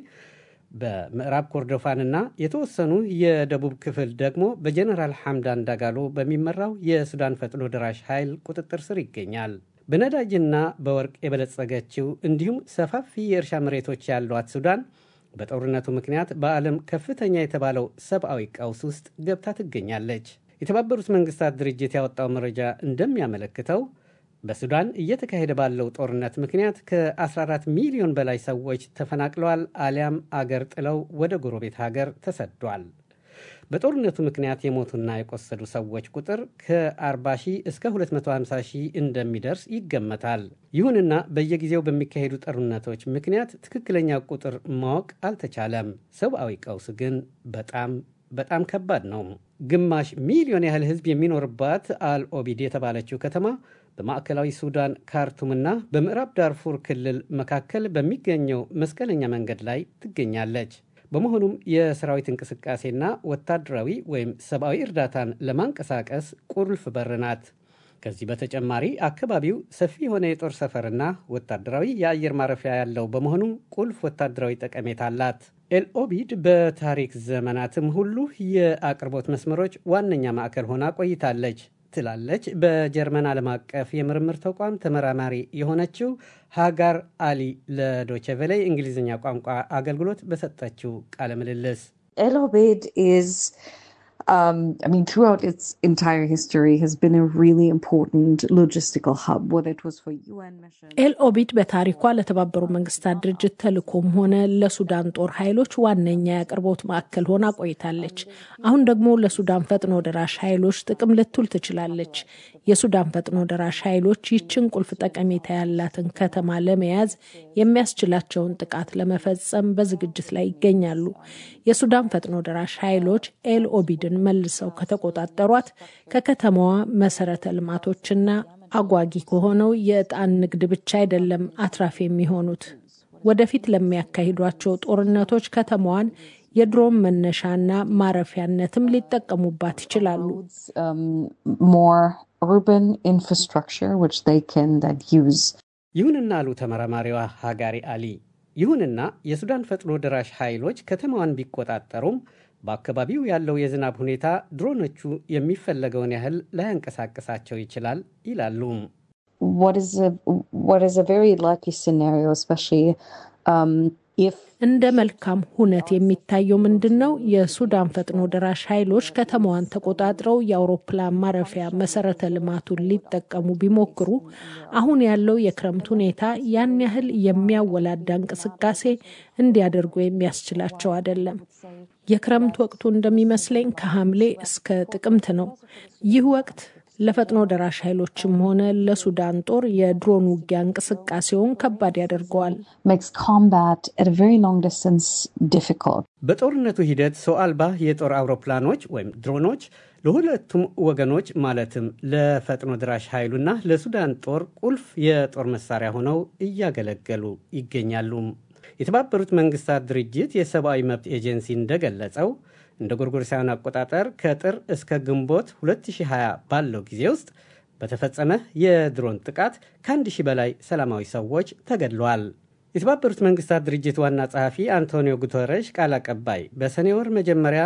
በምዕራብ ኮርዶፋንና የተወሰኑ የደቡብ ክፍል ደግሞ በጀኔራል ሐምዳን ዳጋሎ በሚመራው የሱዳን ፈጥኖ ደራሽ ኃይል ቁጥጥር ስር ይገኛል። በነዳጅና በወርቅ የበለጸገችው እንዲሁም ሰፋፊ የእርሻ መሬቶች ያሏት ሱዳን በጦርነቱ ምክንያት በዓለም ከፍተኛ የተባለው ሰብአዊ ቀውስ ውስጥ ገብታ ትገኛለች። የተባበሩት መንግስታት ድርጅት ያወጣው መረጃ እንደሚያመለክተው በሱዳን እየተካሄደ ባለው ጦርነት ምክንያት ከ14 ሚሊዮን በላይ ሰዎች ተፈናቅለዋል አሊያም አገር ጥለው ወደ ጎረቤት ሀገር ተሰዷል። በጦርነቱ ምክንያት የሞቱና የቆሰዱ ሰዎች ቁጥር ከ40 ሺህ እስከ 250 ሺህ እንደሚደርስ ይገመታል። ይሁንና በየጊዜው በሚካሄዱ ጦርነቶች ምክንያት ትክክለኛ ቁጥር ማወቅ አልተቻለም። ሰብአዊ ቀውስ ግን በጣም በጣም ከባድ ነው። ግማሽ ሚሊዮን ያህል ህዝብ የሚኖርባት አልኦቢድ የተባለችው ከተማ በማዕከላዊ ሱዳን ካርቱምና በምዕራብ ዳርፉር ክልል መካከል በሚገኘው መስቀለኛ መንገድ ላይ ትገኛለች። በመሆኑም የሰራዊት እንቅስቃሴና ወታደራዊ ወይም ሰብአዊ እርዳታን ለማንቀሳቀስ ቁልፍ በር ናት። ከዚህ በተጨማሪ አካባቢው ሰፊ የሆነ የጦር ሰፈርና ወታደራዊ የአየር ማረፊያ ያለው በመሆኑ ቁልፍ ወታደራዊ ጠቀሜታ አላት። ኤልኦቢድ በታሪክ ዘመናትም ሁሉ የአቅርቦት መስመሮች ዋነኛ ማዕከል ሆና ቆይታለች ትላለች በጀርመን ዓለም አቀፍ የምርምር ተቋም ተመራማሪ የሆነችው ሃጋር አሊ ለዶቸቬሌ እንግሊዝኛ ቋንቋ አገልግሎት በሰጠችው ቃለ ምልልስ ኤልኦቤድ Um, I mean, throughout its entire history, has been a really important logistical hub, whether it was for UN missions. ኤልኦቢድ በታሪኳ ለተባበሩ መንግስታት ድርጅት ተልእኮም ሆነ ለሱዳን ጦር ኃይሎች ዋነኛ የአቅርቦት ማዕከል ሆና ቆይታለች። አሁን ደግሞ ለሱዳን ፈጥኖ ደራሽ ኃይሎች ጥቅም ልትውል ትችላለች። የሱዳን ፈጥኖ ደራሽ ኃይሎች ይችን ቁልፍ ጠቀሜታ ያላትን ከተማ ለመያዝ የሚያስችላቸውን ጥቃት ለመፈጸም በዝግጅት ላይ ይገኛሉ። የሱዳን ፈጥኖ ደራሽ ኃይሎች ኤልኦቢድን መልሰው ከተቆጣጠሯት ከከተማዋ መሰረተ ልማቶችና አጓጊ ከሆነው የዕጣን ንግድ ብቻ አይደለም አትራፊ የሚሆኑት። ወደፊት ለሚያካሂዷቸው ጦርነቶች ከተማዋን የድሮን መነሻና ማረፊያነትም ሊጠቀሙባት ይችላሉ። ይሁንና አሉ ተመራማሪዋ ሀጋሪ አሊ፣ ይሁንና የሱዳን ፈጥኖ ደራሽ ኃይሎች ከተማዋን ቢቆጣጠሩም በአካባቢው ያለው የዝናብ ሁኔታ ድሮኖቹ የሚፈለገውን ያህል ላያንቀሳቅሳቸው ይችላል ይላሉ። እንደ መልካም ሁነት የሚታየው ምንድን ነው? የሱዳን ፈጥኖ ደራሽ ኃይሎች ከተማዋን ተቆጣጥረው የአውሮፕላን ማረፊያ መሰረተ ልማቱን ሊጠቀሙ ቢሞክሩ አሁን ያለው የክረምት ሁኔታ ያን ያህል የሚያወላዳ እንቅስቃሴ እንዲያደርጉ የሚያስችላቸው አይደለም። የክረምት ወቅቱ እንደሚመስለኝ ከሐምሌ እስከ ጥቅምት ነው። ይህ ወቅት ለፈጥኖ ደራሽ ኃይሎችም ሆነ ለሱዳን ጦር የድሮን ውጊያ እንቅስቃሴውን ከባድ ያደርገዋል። በጦርነቱ ሂደት ሰው አልባ የጦር አውሮፕላኖች ወይም ድሮኖች ለሁለቱም ወገኖች ማለትም ለፈጥኖ ደራሽ ኃይሉና ለሱዳን ጦር ቁልፍ የጦር መሳሪያ ሆነው እያገለገሉ ይገኛሉ። የተባበሩት መንግስታት ድርጅት የሰብአዊ መብት ኤጀንሲ እንደገለጸው እንደ ጎርጎሮሳውያን አቆጣጠር ከጥር እስከ ግንቦት 2020 ባለው ጊዜ ውስጥ በተፈጸመ የድሮን ጥቃት ከአንድ ሺህ በላይ ሰላማዊ ሰዎች ተገድለዋል። የተባበሩት መንግስታት ድርጅት ዋና ጸሐፊ አንቶኒዮ ጉተረሽ ቃል አቀባይ በሰኔ ወር መጀመሪያ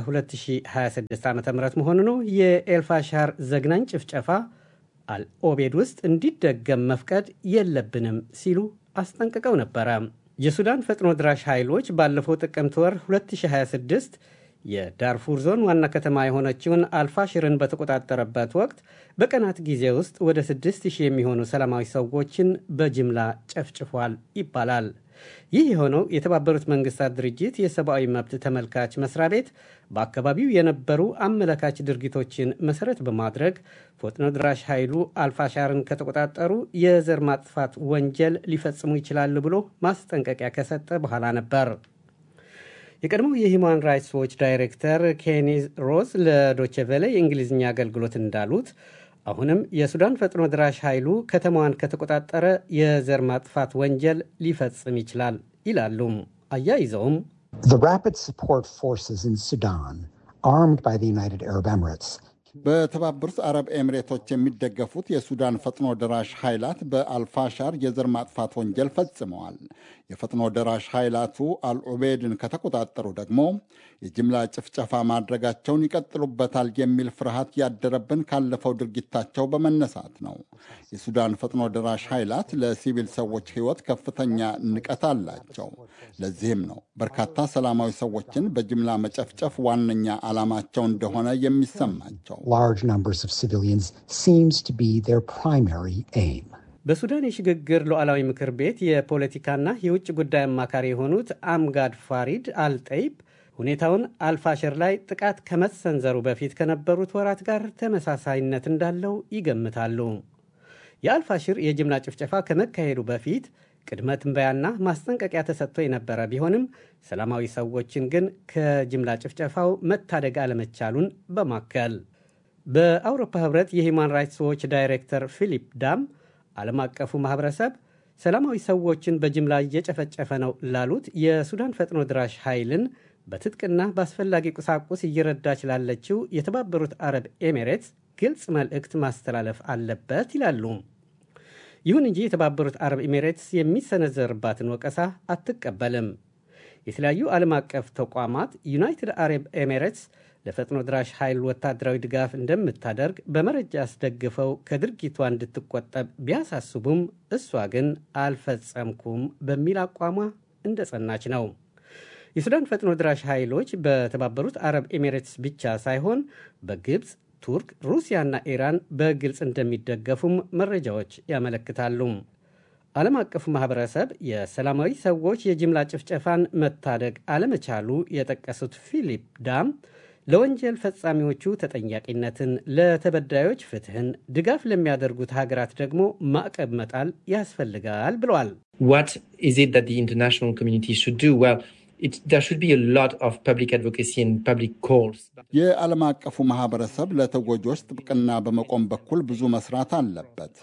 በ2026 ዓ ም መሆኑ ነው የኤልፋሻር ዘግናኝ ጭፍጨፋ አልኦቤድ ውስጥ እንዲደገም መፍቀድ የለብንም ሲሉ አስጠንቅቀው ነበረ። የሱዳን ፈጥኖ ድራሽ ኃይሎች ባለፈው ጥቅምት ወር 2026 የዳርፉር ዞን ዋና ከተማ የሆነችውን አልፋሽርን በተቆጣጠረበት ወቅት በቀናት ጊዜ ውስጥ ወደ 6000 የሚሆኑ ሰላማዊ ሰዎችን በጅምላ ጨፍጭፏል ይባላል። ይህ የሆነው የተባበሩት መንግስታት ድርጅት የሰብአዊ መብት ተመልካች መስሪያ ቤት በአካባቢው የነበሩ አመለካች ድርጊቶችን መሰረት በማድረግ ፈጥኖ ድራሽ ኃይሉ አልፋሻርን ከተቆጣጠሩ የዘር ማጥፋት ወንጀል ሊፈጽሙ ይችላሉ ብሎ ማስጠንቀቂያ ከሰጠ በኋላ ነበር። የቀድሞው የሂውማን ራይትስ ዎች ዳይሬክተር ኬኒ ሮዝ ለዶቼቬለ የእንግሊዝኛ አገልግሎት እንዳሉት አሁንም የሱዳን ፈጥኖ ድራሽ ኃይሉ ከተማዋን ከተቆጣጠረ የዘር ማጥፋት ወንጀል ሊፈጽም ይችላል ይላሉ። አያይዘውም The rapid support forces in Sudan, armed by the United Arab Emirates, በተባበሩት አረብ ኤሚሬቶች የሚደገፉት የሱዳን ፈጥኖ ደራሽ ኃይላት በአልፋሻር የዘር ማጥፋት ወንጀል ፈጽመዋል። የፈጥኖ ደራሽ ኃይላቱ አልዑቤድን ከተቆጣጠሩ ደግሞ የጅምላ ጭፍጨፋ ማድረጋቸውን ይቀጥሉበታል የሚል ፍርሃት ያደረብን ካለፈው ድርጊታቸው በመነሳት ነው። የሱዳን ፈጥኖ ደራሽ ኃይላት ለሲቪል ሰዎች ሕይወት ከፍተኛ ንቀት አላቸው። ለዚህም ነው በርካታ ሰላማዊ ሰዎችን በጅምላ መጨፍጨፍ ዋነኛ ዓላማቸው እንደሆነ የሚሰማቸው። large numbers of civilians seems to be their primary aim. በሱዳን የሽግግር ሉዓላዊ ምክር ቤት የፖለቲካና የውጭ ጉዳይ አማካሪ የሆኑት አምጋድ ፋሪድ አልጠይብ ሁኔታውን አልፋሽር ላይ ጥቃት ከመሰንዘሩ በፊት ከነበሩት ወራት ጋር ተመሳሳይነት እንዳለው ይገምታሉ። የአልፋሽር የጅምላ ጭፍጨፋ ከመካሄዱ በፊት ቅድመ ትንበያና ማስጠንቀቂያ ተሰጥቶ የነበረ ቢሆንም ሰላማዊ ሰዎችን ግን ከጅምላ ጭፍጨፋው መታደግ አለመቻሉን በማከል በአውሮፓ ህብረት የሂውማን ራይትስ ዎች ዳይሬክተር ፊሊፕ ዳም ዓለም አቀፉ ማህበረሰብ ሰላማዊ ሰዎችን በጅምላ እየጨፈጨፈ ነው ላሉት የሱዳን ፈጥኖ ድራሽ ኃይልን በትጥቅና በአስፈላጊ ቁሳቁስ እየረዳች ላለችው የተባበሩት አረብ ኤሚሬትስ ግልጽ መልእክት ማስተላለፍ አለበት ይላሉ። ይሁን እንጂ የተባበሩት አረብ ኤሚሬትስ የሚሰነዘርባትን ወቀሳ አትቀበልም። የተለያዩ ዓለም አቀፍ ተቋማት ዩናይትድ አረብ ኤሚሬትስ ለፈጥኖ ድራሽ ኃይል ወታደራዊ ድጋፍ እንደምታደርግ በመረጃ አስደግፈው ከድርጊቷ እንድትቆጠብ ቢያሳስቡም እሷ ግን አልፈጸምኩም በሚል አቋሟ እንደጸናች ነው። የሱዳን ፈጥኖ ድራሽ ኃይሎች በተባበሩት አረብ ኤሚሬትስ ብቻ ሳይሆን በግብፅ፣ ቱርክ፣ ሩሲያና ኢራን በግልጽ እንደሚደገፉም መረጃዎች ያመለክታሉ። ዓለም አቀፉ ማህበረሰብ የሰላማዊ ሰዎች የጅምላ ጭፍጨፋን መታደግ አለመቻሉ የጠቀሱት ፊሊፕ ዳም ለወንጀል ፈጻሚዎቹ ተጠያቂነትን፣ ለተበዳዮች ፍትህን፣ ድጋፍ ለሚያደርጉት ሀገራት ደግሞ ማዕቀብ መጣል ያስፈልጋል ብለዋል። What is it that the international community should do? Well, it, there should be a lot of public advocacy and public calls. የዓለም አቀፉ ማህበረሰብ ለተጎጆች ጥብቅና በመቆም በኩል ብዙ መስራት አለበት።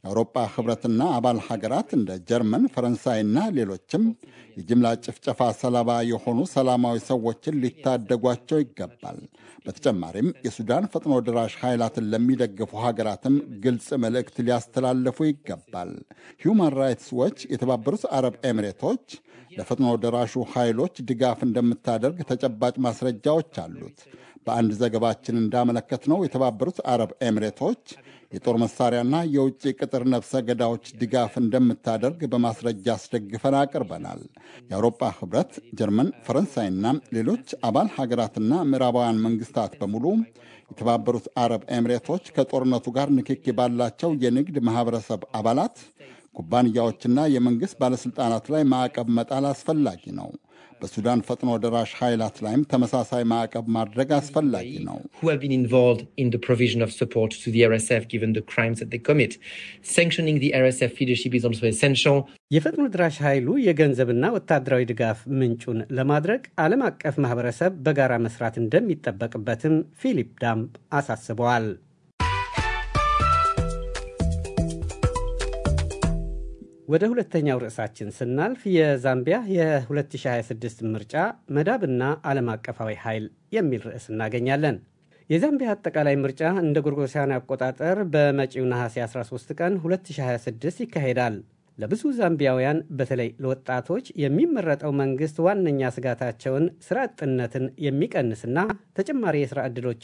የአውሮፓ ህብረትና አባል ሀገራት እንደ ጀርመን፣ ፈረንሳይና ሌሎችም የጅምላ ጭፍጨፋ ሰለባ የሆኑ ሰላማዊ ሰዎችን ሊታደጓቸው ይገባል። በተጨማሪም የሱዳን ፈጥኖ ድራሽ ኃይላትን ለሚደግፉ ሀገራትም ግልጽ መልእክት ሊያስተላልፉ ይገባል። ሂውማን ራይትስ ዎች የተባበሩት አረብ ኤሚሬቶች ለፈጥኖ ደራሹ ኃይሎች ድጋፍ እንደምታደርግ ተጨባጭ ማስረጃዎች አሉት። በአንድ ዘገባችን እንዳመለከትነው የተባበሩት አረብ ኤሚሬቶች የጦር መሳሪያና የውጭ ቅጥር ነፍሰ ገዳዎች ድጋፍ እንደምታደርግ በማስረጃ አስደግፈን አቅርበናል። የአውሮፓ ህብረት፣ ጀርመን፣ ፈረንሳይና ሌሎች አባል ሀገራትና ምዕራባውያን መንግስታት በሙሉ የተባበሩት አረብ ኤሚሬቶች ከጦርነቱ ጋር ንክኪ ባላቸው የንግድ ማህበረሰብ አባላት ኩባንያዎችና የመንግሥት ባለሥልጣናት ላይ ማዕቀብ መጣል አስፈላጊ ነው። በሱዳን ፈጥኖ ደራሽ ኃይላት ላይም ተመሳሳይ ማዕቀብ ማድረግ አስፈላጊ ነው። who have been involved in the provision of support to the RSF given the crimes that they commit. Sanctioning the RSF leadership is also essential. የፈጥኖ ድራሽ ኃይሉ የገንዘብና ወታደራዊ ድጋፍ ምንጩን ለማድረግ ዓለም አቀፍ ማህበረሰብ በጋራ መስራት እንደሚጠበቅበትም ፊሊፕ ዳምፕ አሳስበዋል። ወደ ሁለተኛው ርዕሳችን ስናልፍ የዛምቢያ የ2026 ምርጫ መዳብና ዓለም አቀፋዊ ኃይል የሚል ርዕስ እናገኛለን። የዛምቢያ አጠቃላይ ምርጫ እንደ ጎርጎሳውያን አቆጣጠር በመጪው ነሐሴ 13 ቀን 2026 ይካሄዳል። ለብዙ ዛምቢያውያን በተለይ ለወጣቶች የሚመረጠው መንግስት ዋነኛ ስጋታቸውን ስራ አጥነትን የሚቀንስና ተጨማሪ የስራ ዕድሎችን